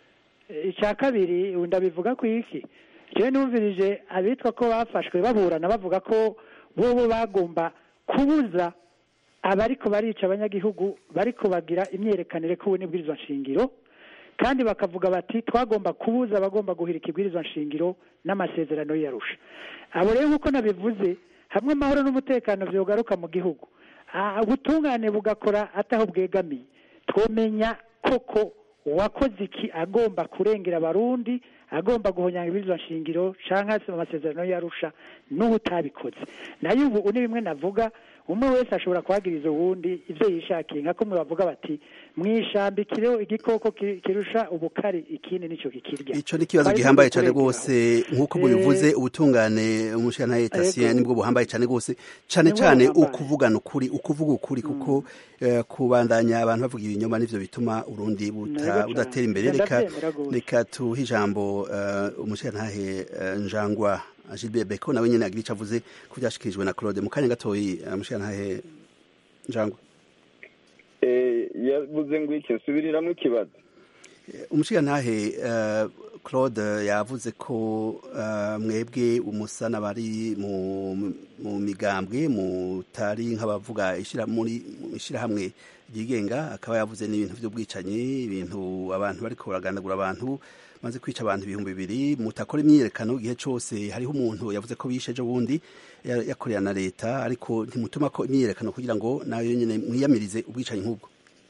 icya kabiri ndabivuga ku iki rero numvirije abitwa ko bafashwe baburana bavuga ko bo bagomba kubuza abariko barica abanyagihugu bariko bagira imyerekanire ko n'ibwirizwa nshingiro kandi bakavuga bati twagomba kubuza abagomba guhirika ibwirizwa nshingiro n'amasezerano yarusha abo rero nk'uko nabivuze hamwe amahoro n'umutekano byogaruka mu gihugu ubutungane bugakora ataho bwegamiye twomenya koko uwakoze iki agomba kurengera abarundi agomba guhonyanga ibizwa nshingiro cyangwa se mu masezerano yarusha n'ubutabikoze nayo ubu ni bimwe navuga umwe wese ashobora kuhagiriza uwundi ibyo yishakiye nka kumwe bavuga bati mwishambikire igikoko kirusha ubukari ikindi nicyo kikirya ico ni kibazo gihambaye cyane rwose nk'uko bubivuze ubutungane umushyiranaye tasien nibwo buhambaye cyane rwose cyane cyane ukuvugana ukuri ukuvuga ukuri kuko kubandanya abantu bavuga ibinyoma nivyo bituma urundi budatera imbere reka reka tuhe ijambo umushyiranahe njangwa Gilbert Beko nawe nyene agira ico avuze ku byashikirijwe na Claude mu kanya gatoyi umushyiranahe njangwa yavuze ngo iki nsubiriramwo ikibazo umushigantahe claude yavuze ko mwebwe umusana bari mu migambwe mutari nk'abavuga muri ishyirahamwe ryigenga akaba yavuze n'ibintu by'ubwicanyi ibintu abantu bariko baragandagura abantu maze kwica abantu ibihumbi bibiri mutakora imyiyerekano igihe cyose hariho umuntu yavuze ko bishe ejo bundi yakorera na leta ariko ntimutuma ko imyiyerekano kugira ngo nayo nyine mwiyamirize ubwicanyi nk'ubwo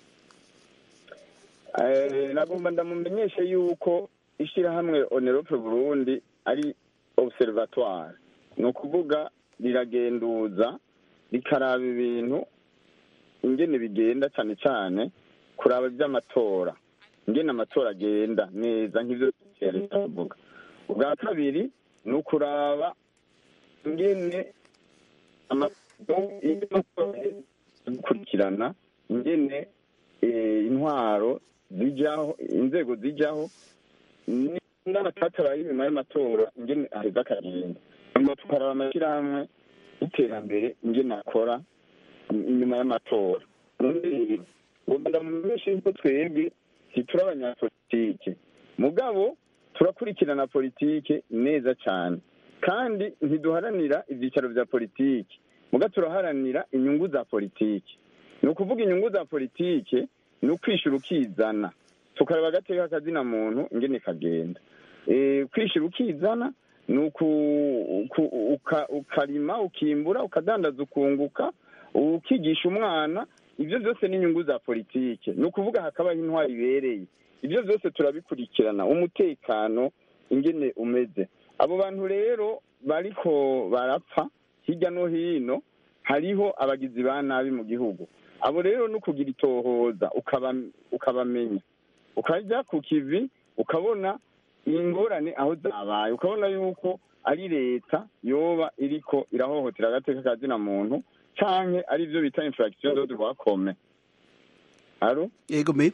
nagomba ndamumenyeshe yuko ishyirahamwe onerope burundi ari observatoire ni ukuvuga riragenduza rikaraba ibintu ingene bigenda cyane cyane kuraba iby'amatora ingene amatora agenda neza nk'ibyo leta avuga ubwa kabiri ni ukuraba ingene gukurikirana ingene intwaro zijyaho inzego zijyaho n'abatataraye inyuma y'amatora ingene aheza akagenda nyuma tukaraba amashyirahamwe y'iterambere ingene akora inyuma y'amatora ndamumenyesha yuko twebwe ntituri abanyapolitike mugabo turakurikirana politike neza cyane kandi ntiduharanira ibyicaro bya politike muga turaharanira inyungu za politike ni ukuvuga inyungu za politike ni ukwishyura ukizana tukareba agateka k'akazina muntu ingene kagenda kwishyura ukizana ni ukarima ukimbura ukadandaza ukunguka ukigisha umwana ibyo byose ni inyungu za politike ni ukuvuga hakabaho intwari ibereye ibyo byose turabikurikirana umutekano ingene umeze abo bantu rero bariko barapfa hirya no hino hariho abagizi ba nabi mu gihugu abo rero no kugira itohoza ukabamenya ukajya ku kivi ukabona ingorane aho zabaye ukabona yuko ari leta yoba iriko irahohotera agateka ka zina muntu canke ari byo bita infraction de droit commun aro yego me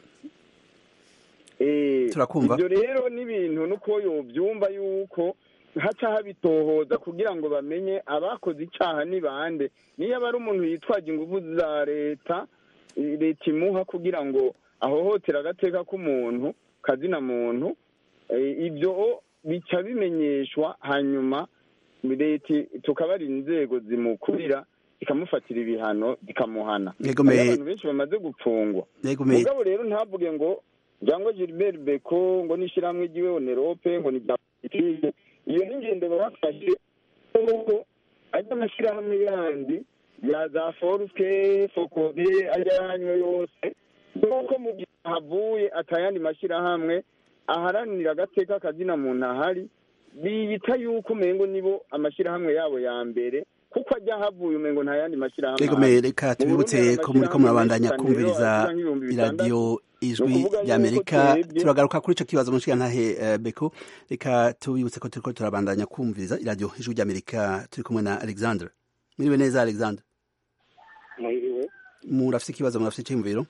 eh turakumva ibyo rero n'ibintu nuko yobyumva yuko haca habitohoza kugira ngo bamenye abakoze icaha ni bande niyo aba ari umuntu yitwaje ingufu za leta leta imuha kugira ngo ahohotera agateka k'umuntu kazina muntu ibyo bica bimenyeshwa hanyuma leta tukabara inzego zimukurira zikamufatira ibihano zikamuhana abantu benshi bamaze gupfungwa mugabo rero ntavuge ngo cyangwa gilbert beko ngo n'ishyirahamwe ry'iwe onerope ngo ni bya politike iyo ni ingendo bafashe kuko ajya amashyirahamwe yandi ya za foruke fokode ajyanywe yose nk'uko mu gihe havuye atayandi mashyirahamwe aharanira agateka kazina muntu ahari biyita yuko umengo nibo amashyirahamwe yabo ya mbere kuko ajya havuye umengo nta yandi mashyirahamwe reka reka tubibutse ko muri ko murabandanya kumviriza iradiyo ijwi ry'amerika turagaruka kuri icyo kibazo mushigantahe beko reka tubibutse ko turiko turabandanya kumviriza iradiyo ijwi ry'amerika turi kumwe na alexandre mwiriwe neza alexandre mwiriwe murafite ikibazo murafite icyiyumviro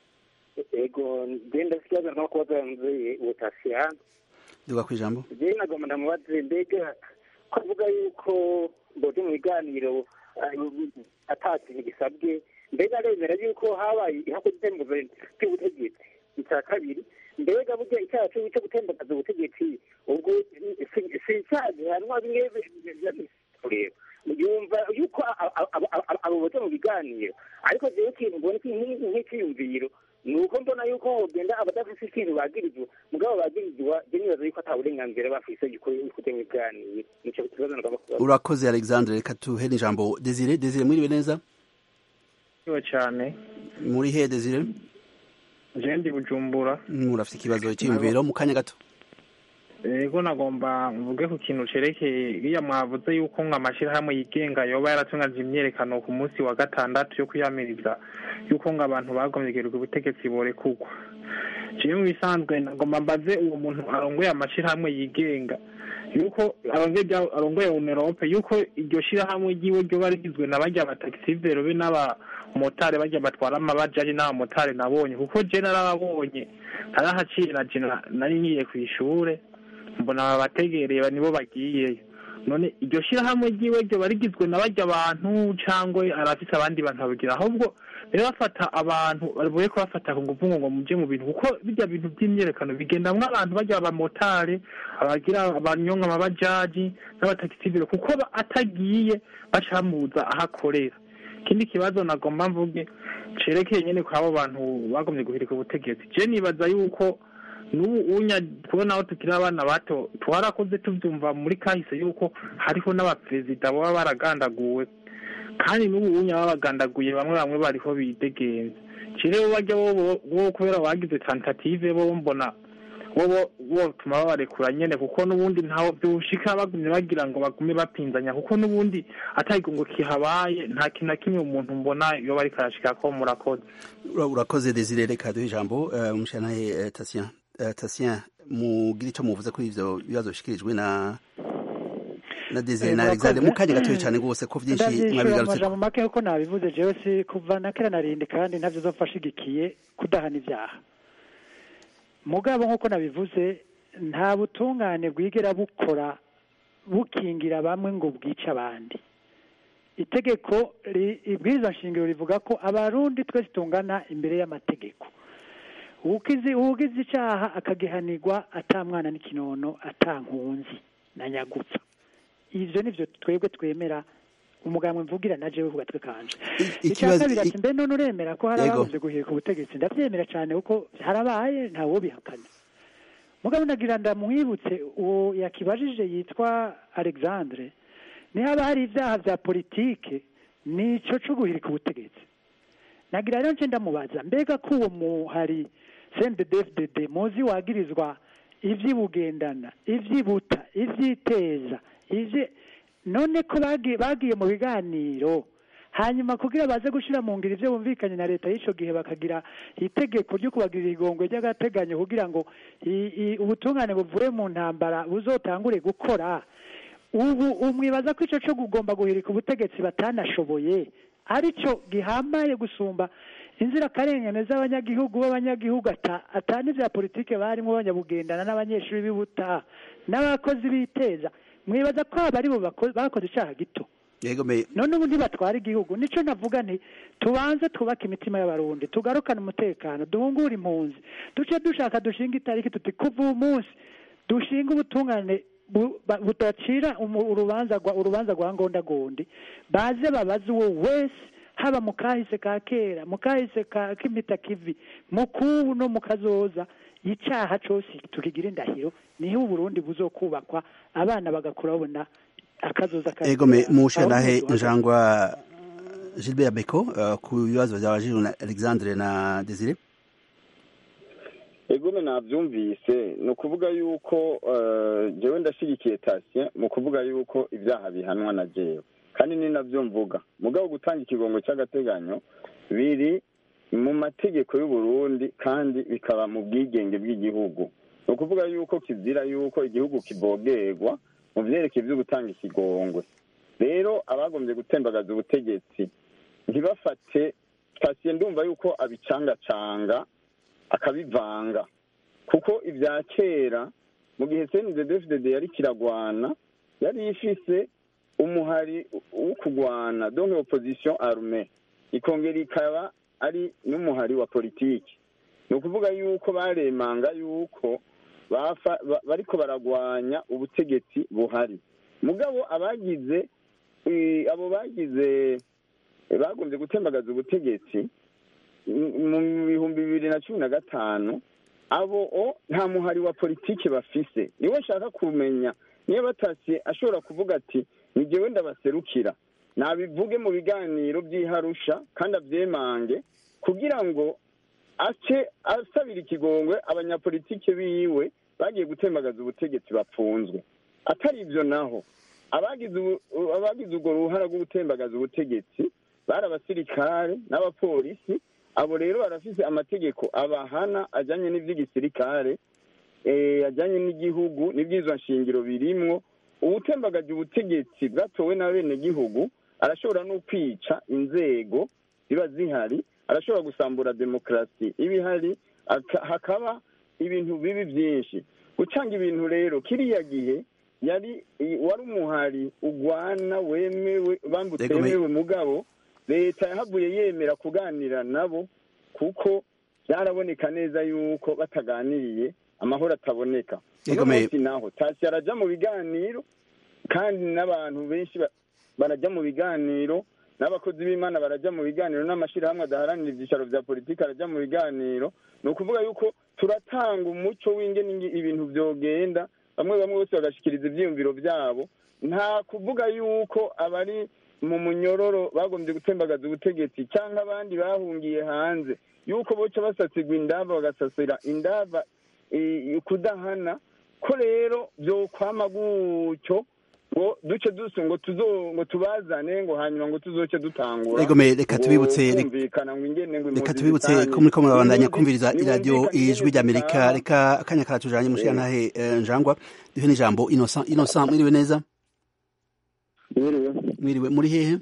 ego ngenda ikibazo nko kubaza nzi utasiyani duga ku ijambo jewe nagomba ndamubaze mbega ko avuga yuko mboje mu biganiro ata kintu gisabwe mbega aremera yuko habaye ihakutembuza ry'ubutegetsi icya kabiri mbega burya icyaha cyo gutembagaza ubutegetsi ubwo si icyaha gihanwa bimwe kureba yumva yuko abo bote mu biganiro ariko jewe ikintu mbona nk'ikiyumviro ni uko mbona yuko hogenda abadafise ikintu bagirizwa mugabo bagirizwa je nibaza yuko ata burenganzira bafise kujya mu biganiro nico kibazo nagomba kubaza urakoze alexandre reka tuhere ijambo desire desire mwiriwe neza Iwe cyane muri he desire je ndi bujumbura murafite ikibazo cyiyumviro mu kanya gato ego nagomba mvuge ku kintu cerekeye iriya mwavuze yuko ngo amashyirahamwe yigenga yoba yaratunganije imyerekano ku munsi wa gatandatu yo kwiyamiriza yuko ngo abantu bagomyegerwa ubutegetsi borekurwa jewe mu bisanzwe nagomba mbaze uwo muntu arongoye amashyirahamwe yigenga yuko arongoye unerope yuko iryo shyirahamwe ryiwe ryoba rigizwe na barya batagisivero be n'abamotari barya batwara amabajaji n'abamotari nabonye kuko je narababonye narahaciye na je nari ngiye kw'ishure mbona babategereye nibo bagiyeyo none iryo shyirahamwe ryiwe ryoba rigizwe na barya abantu cyangwa arafise abandi bantu babigira ahubwo rero bafata abantu bavuye ko bafata ku nguvu ngo muje mu bintu kuko bijya bintu by'imyerekano bigendamwo abantu bajya abamotari abagira abanyonga amabajaji n'abatagisivire kuko atagiye bacamuza aho akorera ikindi kibazo nagomba mvuge cerekeye nyene ko abo bantu bagomye guhirika ubutegetsi je nibaza yuko n'ubu unya kubona aho tukiri abana bato twarakoze tubyumva muri kahise yuko hariho n'abaperezida baba baragandaguwe kandi n'ubu unya babagandaguye bamwe bamwe bariho bidegenza rero bajya bo kubera bagize tentative bo mbona bo botuma babarekura nyene kuko n'ubundi ntaho byoshika bagumye bagira ngo bagume bapinzanya kuko n'ubundi atayigongo kihabaye nta kintu na kimwe umuntu mbona iyo bariko arashika ko murakoze urakoze desire reka duhe ijambo umushanaye tasien tasien mugira icyo muvuze kuri ivyo bibazo bishikirijwe na na desire na alexandre mu kanya gatoya cyane rwose ko byinshi mwabigarutse amajambo make kuko nabivuze jewe si kuva na kera narindi kandi ntabyo zofashigikiye kudahana ibyaha mugabo nk'uko nabivuze nta butungane bwigera bukora bukingira bamwe ngo bwice abandi itegeko ibwirizwa nshingiro rivuga ko abarundi twese tungana imbere y'amategeko uwugize icyaha akagihanirwa atamwana n'ikinono atankunzi na nyagupfa ivyo nivyo twebwe twemera umugambwe mvugira na jewe kugatwe kanje icya kabiri ati mbe none uremera ko hari abagomvye guhirika ubutegetsi ndavyemera cane kuko harabaye ntawo bihakana mugabo nagira ndamwibutse uwo yakibajije yitwa alexandre niba hari ivyaha vya politike nico co guhirika ubutegetsi nagira rero nce ndamubaza mbega ko uwo muhari cndfdd muzi wagirizwa ivy'ibugendana ivy'ibuta ivy'iteza ivyi none ko bagiye bagiye mu biganiro hanyuma kugira baze gushira mu ngiro ivyo bumvikanye na leta y'ico gihe bakagira itegeko ryo kubagirira igongwe ry'agateganyo kugira ngo i- i- ubutungane buvuye mu ntambara buzotangure gukora ubu umwibaza ko ico co kugomba guhirika ubutegetsi batanashoboye arico gihambaye gusumba inzirakarengane z'abanyagihugu b'abanyagihugu ata- ata n'ivya politike barimo banyabugendana n'abanyeshuri b'ibuta n'abakozi biteza mwibaza ko aba ari bo bako- bakoze icaha gito yego me none ubu ntibatwara igihugu nico navuga nti tubanze twubake imitima y'abarundi tugarukane umutekano duhungure impunzi duce dushaka dushinga itariki tuti kuva uyu munsi dushinga ubutungane bu- ba- budacira umu- urubanza rwa urubanza rwa ngondagondi baze babaze uwo wese haba mu kahise ka kera mu kahise ka k'imita kivi mu kubu no mu kazoza icaha cose tukigira indahiro niho uburundi buzokubakwa abana bagakura babona akazoza ka yego me kera. mushanahe Aho umuntu njangwa Gilbert Beko uh, ku bibazo byabajijwe na Alexandre na Desire egome nabyumvise ni ukuvuga yuko eh, jewe ndashyigikiye tasien mu kuvuga yuko ibyaha bihanwa na jewe kandi ni nabyo mvuga mugabo gutanga ikigongo cy'agateganyo biri mu mategeko y'u Burundi kandi bikaba mu bwigenge bw'igihugu ni ukuvuga yuko kizira yuko igihugu kibogerwa mu byerekeye byo gutanga ikigongwe rero abagombye gutembagaza ubutegetsi ntibafate tasien ndumva yuko abicangacanga akabivanga kuko ibya kera mu gihe cndfdd yari kiragwana yari ifise umuhari wo kugwana donc opposition arme ikongera ikaba ari n'umuhari wa politiki ni ukuvuga yuko baremanga yuko bafa- ba- bariko baragwanya ubutegetsi buhari mugabo abagize eh, abo bagize eh, bagombye gutembagaza ubutegetsi mu bihumbi bibiri na cumi na gatanu abo o nta muhari wa politiki bafise niwe nshaka kumenya niyo batashye ashobora kuvuga ati ni jyewe ndabaserukira nabivuge mu biganiro by'iharusha kandi abyemange kugira ngo ace asabira ikigongwe abanyapolitike biwe bagiye gutembagaza ubutegetsi bapfunzwe atari ibyo naho abagize ubu- abagize urwo ruhara rwo gutembagaza ubutegetsi bari abasirikare n'abapolisi abo rero barafise amategeko abahana ajyanye n'iby'igisirikare eh, ajyanye n'igihugu n'iby'izo nshingiro birimwo ubutembagaje ubutegetsi bwatowe n'abenegihugu arashobora no kwica inzego ziba zihari arashobora gusambura demokarasi iba ihari aka- hakaba ibintu bibi byinshi gucanga ibintu rero kiriya gihe yari i- wari umuhari ugwana wemewe bambu Yego, me- utemewe mugabo leta yahavuye yemera kuganira nabo kuko byaraboneka neza yuko bataganiriye amahoro ataboneka Yego, uno me- munsi naho tasi arajya mu biganiro kandi n'abantu benshi ba- barajya mu biganiro n'abakozi b'imana barajya mu biganiro n'amashyirahamwe adaharanira ibyicaro bya politiki arajya mu biganiro ni ukuvuga yuko turatanga umuco w'ingene ingi- ibintu byogenda bamwe bamwe bose bagashikiriza ibyiyumviro byabo nta kuvuga yuko abari mu munyororo bagombye gutembagaza ubutegetsi cyangwa abandi bahungiye hanze yuko boca basasigwa indava bagasasira indava i- kudahana ko rero byokwama gutyo ngo duce dusu ngo tuzo ngo tubazane ngo hanyuma ngo tuzoce dutangura Yego, me- reka ngo tubibutse- kumvikana ngo ingene ngo reka impunzi tubibutse zitanye. ko muriko murabandanya Impunzi kumviriza iradiyo ntibumvikana ijwi ingene ry'amerika zitaha. reka akanya karatujanye mushirantahe eh, njangwa duhe n'ijambo innocent innocent mwiriwe neza mwiriwe mwiriwe muri hehe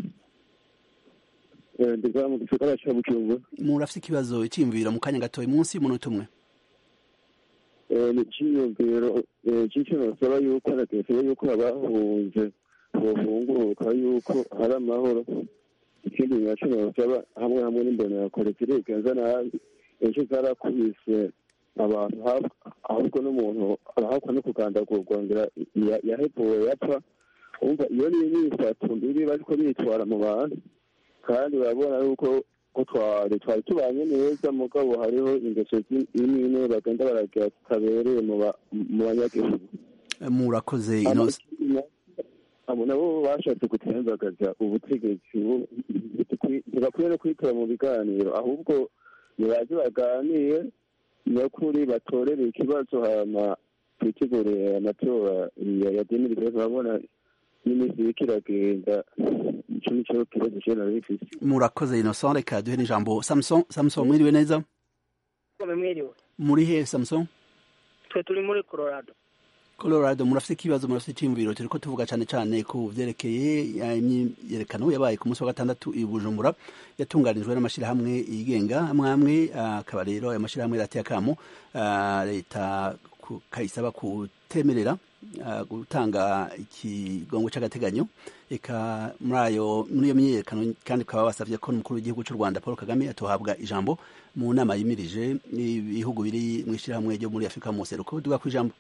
ndiga mu gisagara ca bujumbura murafise ikibazo iciyumviro mu kanya gatoya munsi y'umunota umwe ni iciyumviro c'ico nosaba yuko nageseye yuko abahunze bohunguruka yuko hari amahoro ikindi naco nosaba hamwe hamwe n'imbonerakure zirigenza nabi ejo zarakubise abantu hab- ahubwo n'umuntu arahakwa no kugandagurwa ngira ya- yahevuwe yapfa umva iyo ni imyifato mbibi bariko bitwara mu bantu kandi urabona yuko ko twari twari tubanye neza mugabo hariho ingeso zi- imwe imwe bagenda baragira zitabereye mu ba- mu banyagihugu Eh, murakoze innocent abo nabo bashatse gutembagaza ubutegetsi bu- ntibakwiye no kwitora mu biganiro ahubwo nibaze baganire nyakuri batorere ikibazo hama twitegure amatora ya demiri rero urabona n'iminsi iriko iragenda ico nico kibazo je nari mfise murakoze innocent reka duhe n'ijambo samson samson mwiriwe neza mwiriwe muri he samson twe turi muri colorado colorado murafite ikibazo murafite iciyumviro turiko tuvuga cane cane ku vyerekeye imyiyerekano yabaye ku munsi wa gatandatu i bujumbura yatunganijwe n'amashirahamwe yigenga amwe amwe akaba rero ayo mashirahamwe rateye akamo leta kayisaba kutemerera gutanga ikigongo c'agateganyo eka muri ayo muri iyo myiyerekano kandi bakaba basavye ko n'umukuru w'igihugu c'u rwanda paul kagame atohabwa ijambo mu nama yimirije ibihugu biri mw'ishirahamwe ryo muri afurika mu seruko duga ku ijambo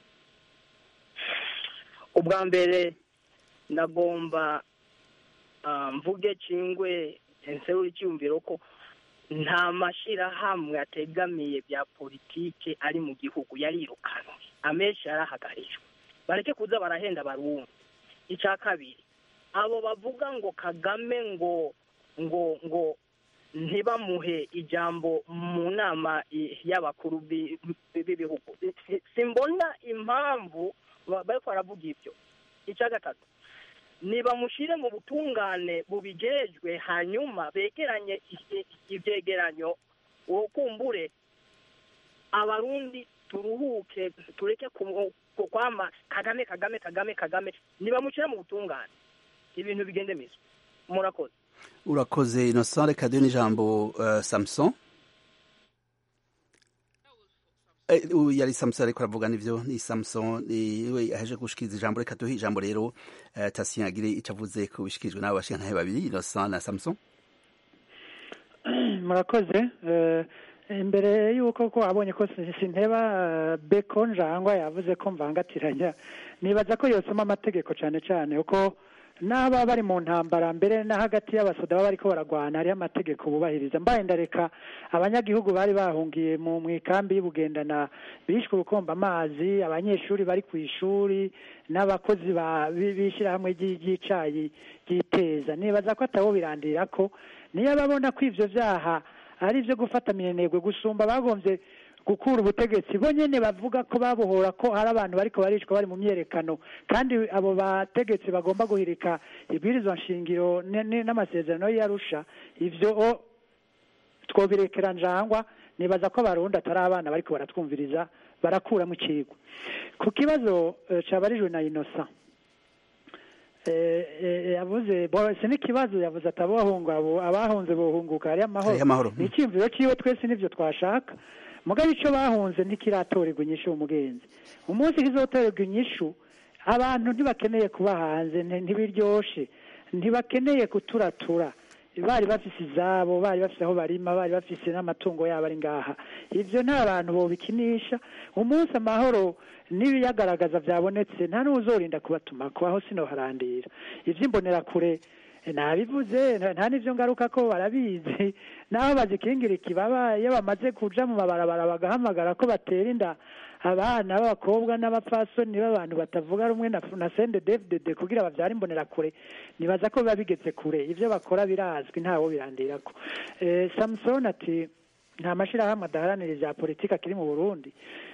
ubwa mbere ndagomba mvuge cingwe nsewe icyumviro ko nta mashyirahamwe ategamiye bya politike ari mu gihugu yarirukanwe amenshi yarahagarijwe bareke kuza barahenda abarundi icya kabiri abo bavuga ngo kagame ngo ngo ngo ntibamuhe ijambo mu nama y'abakuru b'ibihugu simbona impamvu bariko baravuga ibyo icya gatatu nibamushyire mu butungane bubijejwe hanyuma begeranye ibyegeranyo ukumbure abarundi turuhuke tureke kwama kagame kagame kagame kagame nibamushyire mu butungane ibintu bigende mizo murakoze urakoze innocent reka duhe n'ijambo uh, samson yari samson ariko aravuga nivyo ni samson niwe yaheje gushikiriza ijambo reka duhe ijambo rero uh, tasien agire ico avuze ko bishikirijwe n'abo bashingantahe babiri innocent na samson murakoze imbere y'uko ko abonye ko sinteba beko njangwa yavuze ko mvangatiranya nibaza ko yosoma amategeko cyane cyane kuko n'aba bari mu ntambara mbere na hagati y'abasoda baba bariko baragwana hariho amategeko bubahiriza mbaye ndareka abanyagihugu bari bahungiye mu ikambi y'ubugendana bishwe urukomba amazi abanyeshuri bari ku ishuri n'abakozi b'ishyirahamwe ry'icayi ryiteza nibaza ko atabo birandira ko niyo babona ko ivyo vyaha ari ivyo gufata minenegwe gusumba bagombye gukura ubutegetsi bo nyene bavuga ko babohora ko hari abantu bariko baricwa bari mu myerekano kandi abo bategetsi bagomba guhirika ibwirizwa nshingiro n'amasezerano y'arusha ivyo twobirekera njangwa nibaza ko abarundi atari abana bariko baratwumviriza barakuramo icigwa ku kibazo cabarijwe na innocent yavuze si n'ikibazo yavuze ati abahunze bohunguka hariyo amahoro ni icyiyumviro ciwe twese nivyo twashaka mugabo icyo bahunze ntikiratorerwa inyishu umugenzi umunsi kizotorerwa inyishu abantu ntibakeneye kuba hanze ntibiryoshe ntibakeneye kuturatura bari bafise izabo bari bafise aho barima bari bafise n'amatungo yabo ari ngaha ivyo nta bantu bobikinisha umunsi amahoro n'ibiyagaragaza byabonetse nta n'uzorinda kubatumako aho sinoharandira ivy'imbonerakure nabivuze nta n'ivyo ngaruka ko barabizi naho bazikingira ikibaba iyo bamaze kuja mu mabarabara bagahamagara ko batera inda abana b'abakobwa n'abapfasoni b'abantu batavuga rumwe na sende devdede kugira bavyara imbonerakure nibaza ko biba bigeze kure ivyo bakora birazwi ntawo birandirako samson ati nta mashirahamwe adaharanira ivya politiki akiri mu burundi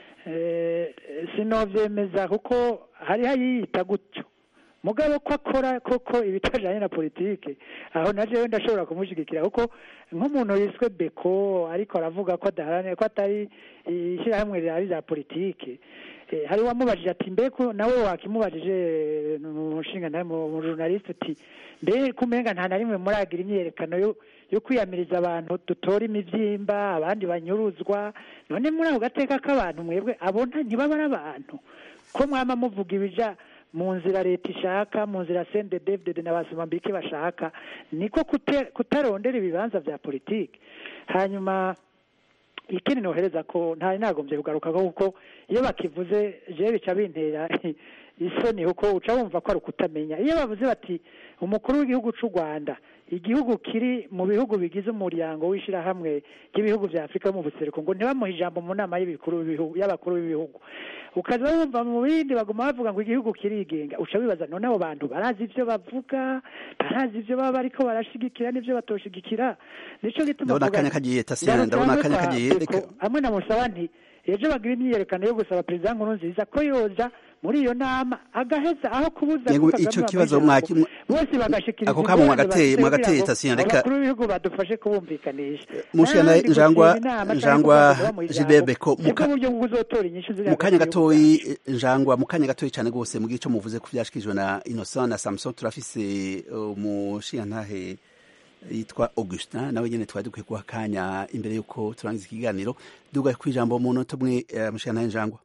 sinovyemeza kuko hariho ayiyita gutyo mugabo ko akora koko ibitajanye na politike aho na jewe ndashobora kumushigikira kuko nk'umuntu yiswe beko ariko aravuga ko adaharanira ko atari ishyirahamwe rihari rya politike hari wamubajije ati mbe nawe wakimubajije umushinga nawe mu journaliste uti mbe kumenga nta na rimwe muragira imyerekano yo kwiyamiriza abantu dutora imivyimba abandi banyuruzwa none muri ako gateka k'abantu mwebwe abona ntibaba ari abantu ko mwama muvuga ibija mu nzira leta ishaka mu nzira sende devdede na basomambike bashaka niko kutarondera ibibanza vya politiki hanyuma ikindi nohereza ko ntari nagombye kugaruka kuko iyo bakivuze jewe bica bintera isoni kuko uca wumva ko ari ukutamenya iyo bavuze bati umukuru w'igihugu c'u rwanda igihugu kiri mu bihugu bigize umuryango w'ishirahamwe ry'ibihugu vya afurika mu buseruko ngo ntibamuhe ijambo mu nama y'abakuru b'ibihugu ukaza wumva mu bindi baguma bavuga ngo igihugu kirigenga uca wibaza none abo bantu barazi ivyo bavuga barazi ivyo baba bariko barashigikira n'ivyo batoshigikira nico gituma ndabona akanya kagiye tasiyana ndabona akanya kagiye hamwe na musaba nti ejo bagira imyiyerekano yo gusaba perezida nkurunziza ko yoja muri iyo nama agaheza aho kubuza Yego, ico kibazo mwaki bose bagashikiriza ako kamo mwagateye ingorane mwagateye bafise Tasiana kugira ngo reka abakuru b'ibihugu badufashe kubumvikanisha mushana N'ahandi njangwa gushinga inama canke njangwa kuvugira mu ijambo, Gilbert Beko sibwo buryo bwo uzotora inyishu ziri mu kanya hagati y'ibihugu gatoyi njangwa mu kanya gatoyi cyane rwose mugihe ico muvuze ku vyashikirijwe na Innocent na Samson turafise umushiyantahe yitwa Augustin nawe nyene twari dukwiye guha akanya imbere yuko turangiza ikiganiro duga kwijambo mu nota umwe eh, mushiyantahe njangwa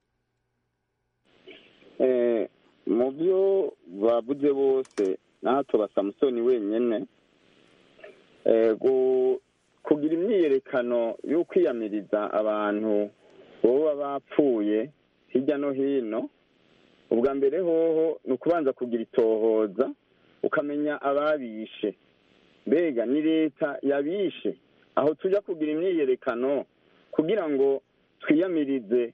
Eh, mu byo bavuze bose n'ahatoba samusoni wenyine eh, gu- kugira imyiyerekano yo kwiyamiriza abantu boba bapfuye hirya no hino ubwa mbere hoho ni ukubanza kugira itohoza ukamenya ababishe mbega ni leta yabishe aho tujya kugira imyiyerekano kugira ngo twiyamirize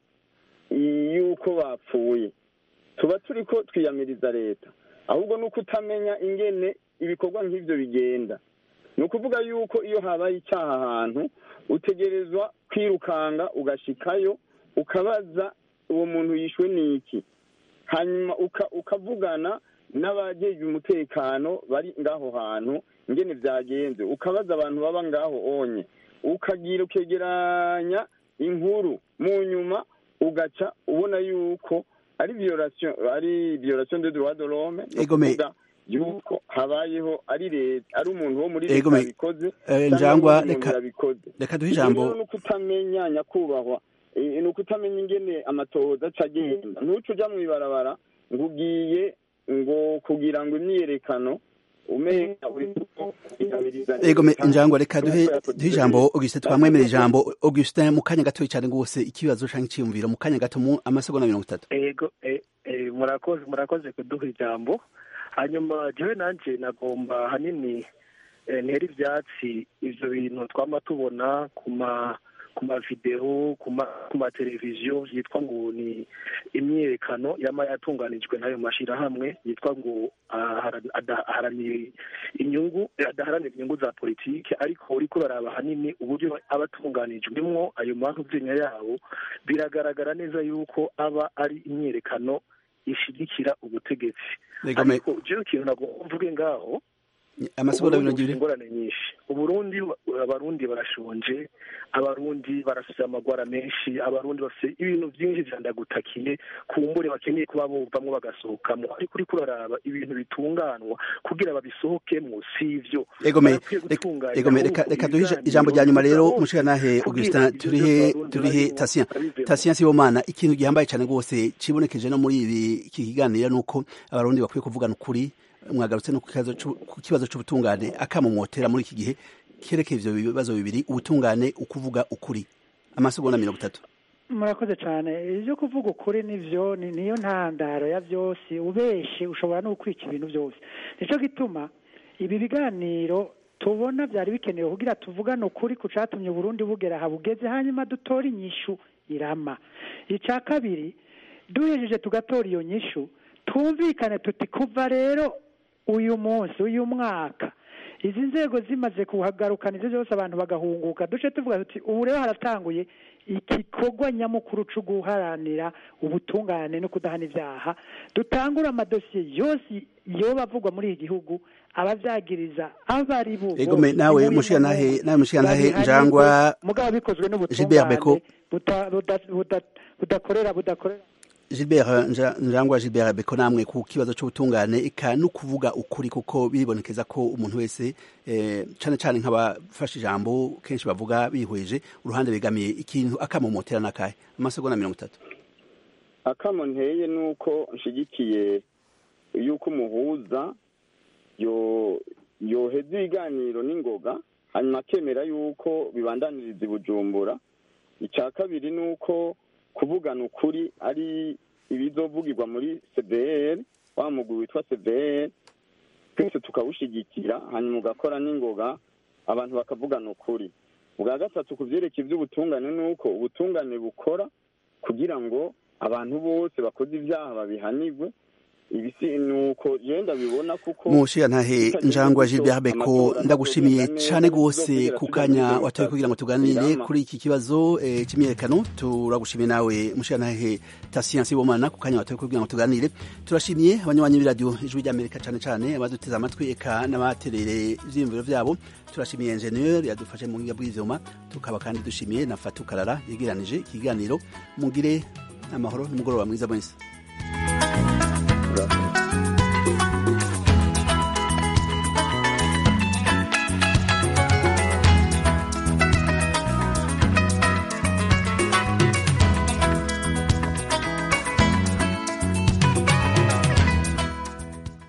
yuko bapfuye tuba turi ko twiyamiriza leta ahubwo ni uko utamenya ingene ibikorwa nk'ibyo bigenda ni ukuvuga yuko iyo habaye icyaha ahantu utegerezwa kwirukanga ugashikayo ukabaza uwo muntu yishwe n'iki hanyuma uka- ukavugana n'abajejwe umutekano bari ngaho hantu ingene byagenze ukabaza abantu baba ngaho onye ukagira ukegeranya inkuru mu nyuma ugaca ubona yuko ari violation ari violation de droit de l'homme ni Egome. ukuvuga yuko habayeho ari leta ari umuntu wo muri leta Egome. yabikoze Eh, cyangwa njangwa undi muntu reka yabikoze reka duhe Ibyo ijambo rero ni ukutamenya nyakubahwa Eh, ni ukutamenya ingene amatohoza aca agenda ntuce uja mw'ibarabara ngo ugiye ngo kugira ngo imyiyerekano umenya uri kwiyamiriza leta. Ego me njangwa reka duhe Nk'uko duhe ijambo Augustin twamwemerera ijambo Augustin mu kanya gatoyi cyane rwose ikibazo canke iciyumviro mu kanya gato mu amasegonda mirongo itatu ego eh, eh, murakoze murakoze kuduha ijambo hanyuma jewe nanje nagomba hanini eh, ntera ivyatsi ivyo bintu twama tubona ku ma ku mavideo ku ma ku mateleviziyo vyitwa ngo ni imyiyerekano yama yatunganijwe n'ayo mashirahamwe yitwa ngo ahara- ada- aharanira inyungu adaharanira inyungu za politike ariko uriko uraraba hanini uburyo aba atunganijwemwo ayo mankuvyinya yabo biragaragara neza yuko aba ari imyiyerekano ishigikira ubutegetsi Ego me ariko jewe ikintu nagomba mvuge ngaho amasegonda Uburundi mirongo bufite ibiri ingorane nyinshi uburundi abarundi barashonje abarundi barafite amagwara menshi abarundi bafite ibintu byinshi vyandagutakiye kumbure bakeneye kuba bovamwo bagasohokamo ariko uriko uraraba ibintu bitunganwa kugira babisohokemwo si ivyo Ego me Barakwiye reka- gutunganya ego me reka ahubwo reka duhe ibiganiro ijambo rya nyuma rero bihuza mushikanahe bose Augustin kugira turihe ibyo Abarundi turihe barimo Tasien babivemo. Tasien Sibomana ikintu gihambaye cyane rwose cibonekeje no muri ibi iki kiganiro nuko abarundi bakwiye kuvugana ukuri mwagarutse no ku kibazo c'u- ku kibazo c'ubutungane akamumotera muri iki gihe kerekeye ivyo bibazo bibiri ubutungane ukuvuga ukuri amasegonda mirongo itatu murakoze cyane ibyo kuvuga ukuri nivyo ni niyo ntandaro ya byose ubeshe ushobora no gukwica ibintu byose nicyo gituma ibi biganiro tubona byari bikenewe kugira tuvugane ukuri ku catumye uburundi bugera aha bugeze hanyuma dutore inyishu irama icya kabiri duhejeje tugatora iyo nyishu twumvikane tuti kuva rero uyu munsi uyu mwaka izi nzego zimaze kuhagarukana ibyo byose abantu bagahunguka duce tuvuga tuti ubu rero haratanguye igikorwa nyamukuru cyo guharanira ubutungane no kudahana ibyaha dutangura amadosiye yose yoba avugwa muri iki gihugu abavyagiriza abo ari bo Ego me bose, nawe inkuru mushikanahe y'umuntu, nawe mushikanahe babihanirwe, njangwa mugabo bikozwe Gilbert Beko n'ubutungane buta- buda- buda- budakorera budakorera Gilbert Nja- Njangwa Gilbert Beko namwe ku kibazo c'ubutungane eka no kuvuga ukuri kuko biribonekeza ko umuntu wese eh, cane cane nk'abafashe ijambo kenshi bavuga bihweje uruhande begamiye ikintu akamomotera nakahe amasegonda mirongo itatu akamo nteye ni uko nshigikiye yuko umuhuza yo yoheza ibiganiro n'ingoga hanyuma akemera yuko bibandaniriza i bujumbura icya kabiri ni uko kuvugana ukuri ari ibizovugirwa muri cdr wa mugwi witwa cdr twese tukawushigikira hanyuma ugakora n'ingoga abantu bakavugana ukuri ubwa gatatu ku byerekeye iby'ubutungane ni uko ubutungane bukora kugira ngo abantu bose bakoze ibyaha babihanirwe ibisi nuko je ndabibona kuko mushiya ntahe njangwa Gilbert Beko ndagushimiye cane gose ku kanya watoye kugira ngo tuganire kuri iki kibazo eh, c'imyerekano turagushimiye nawe mushiya ntahe Tatien Sibomana ku kanya watoye kugira ngo tuganire turashimiye abanywanyi b'iradio ijwi ry'Amerika cane cane abaduteze amatwi eka n'abaterere ivyiyumviro vyabo turashimiye ingenieur yadufashe mu ngiga bw'ivyuma tukaba kandi dushimiye na Fatou Karara yegeranije ikiganiro mugire amahoro n'umugoroba mwiza mwese Gracias.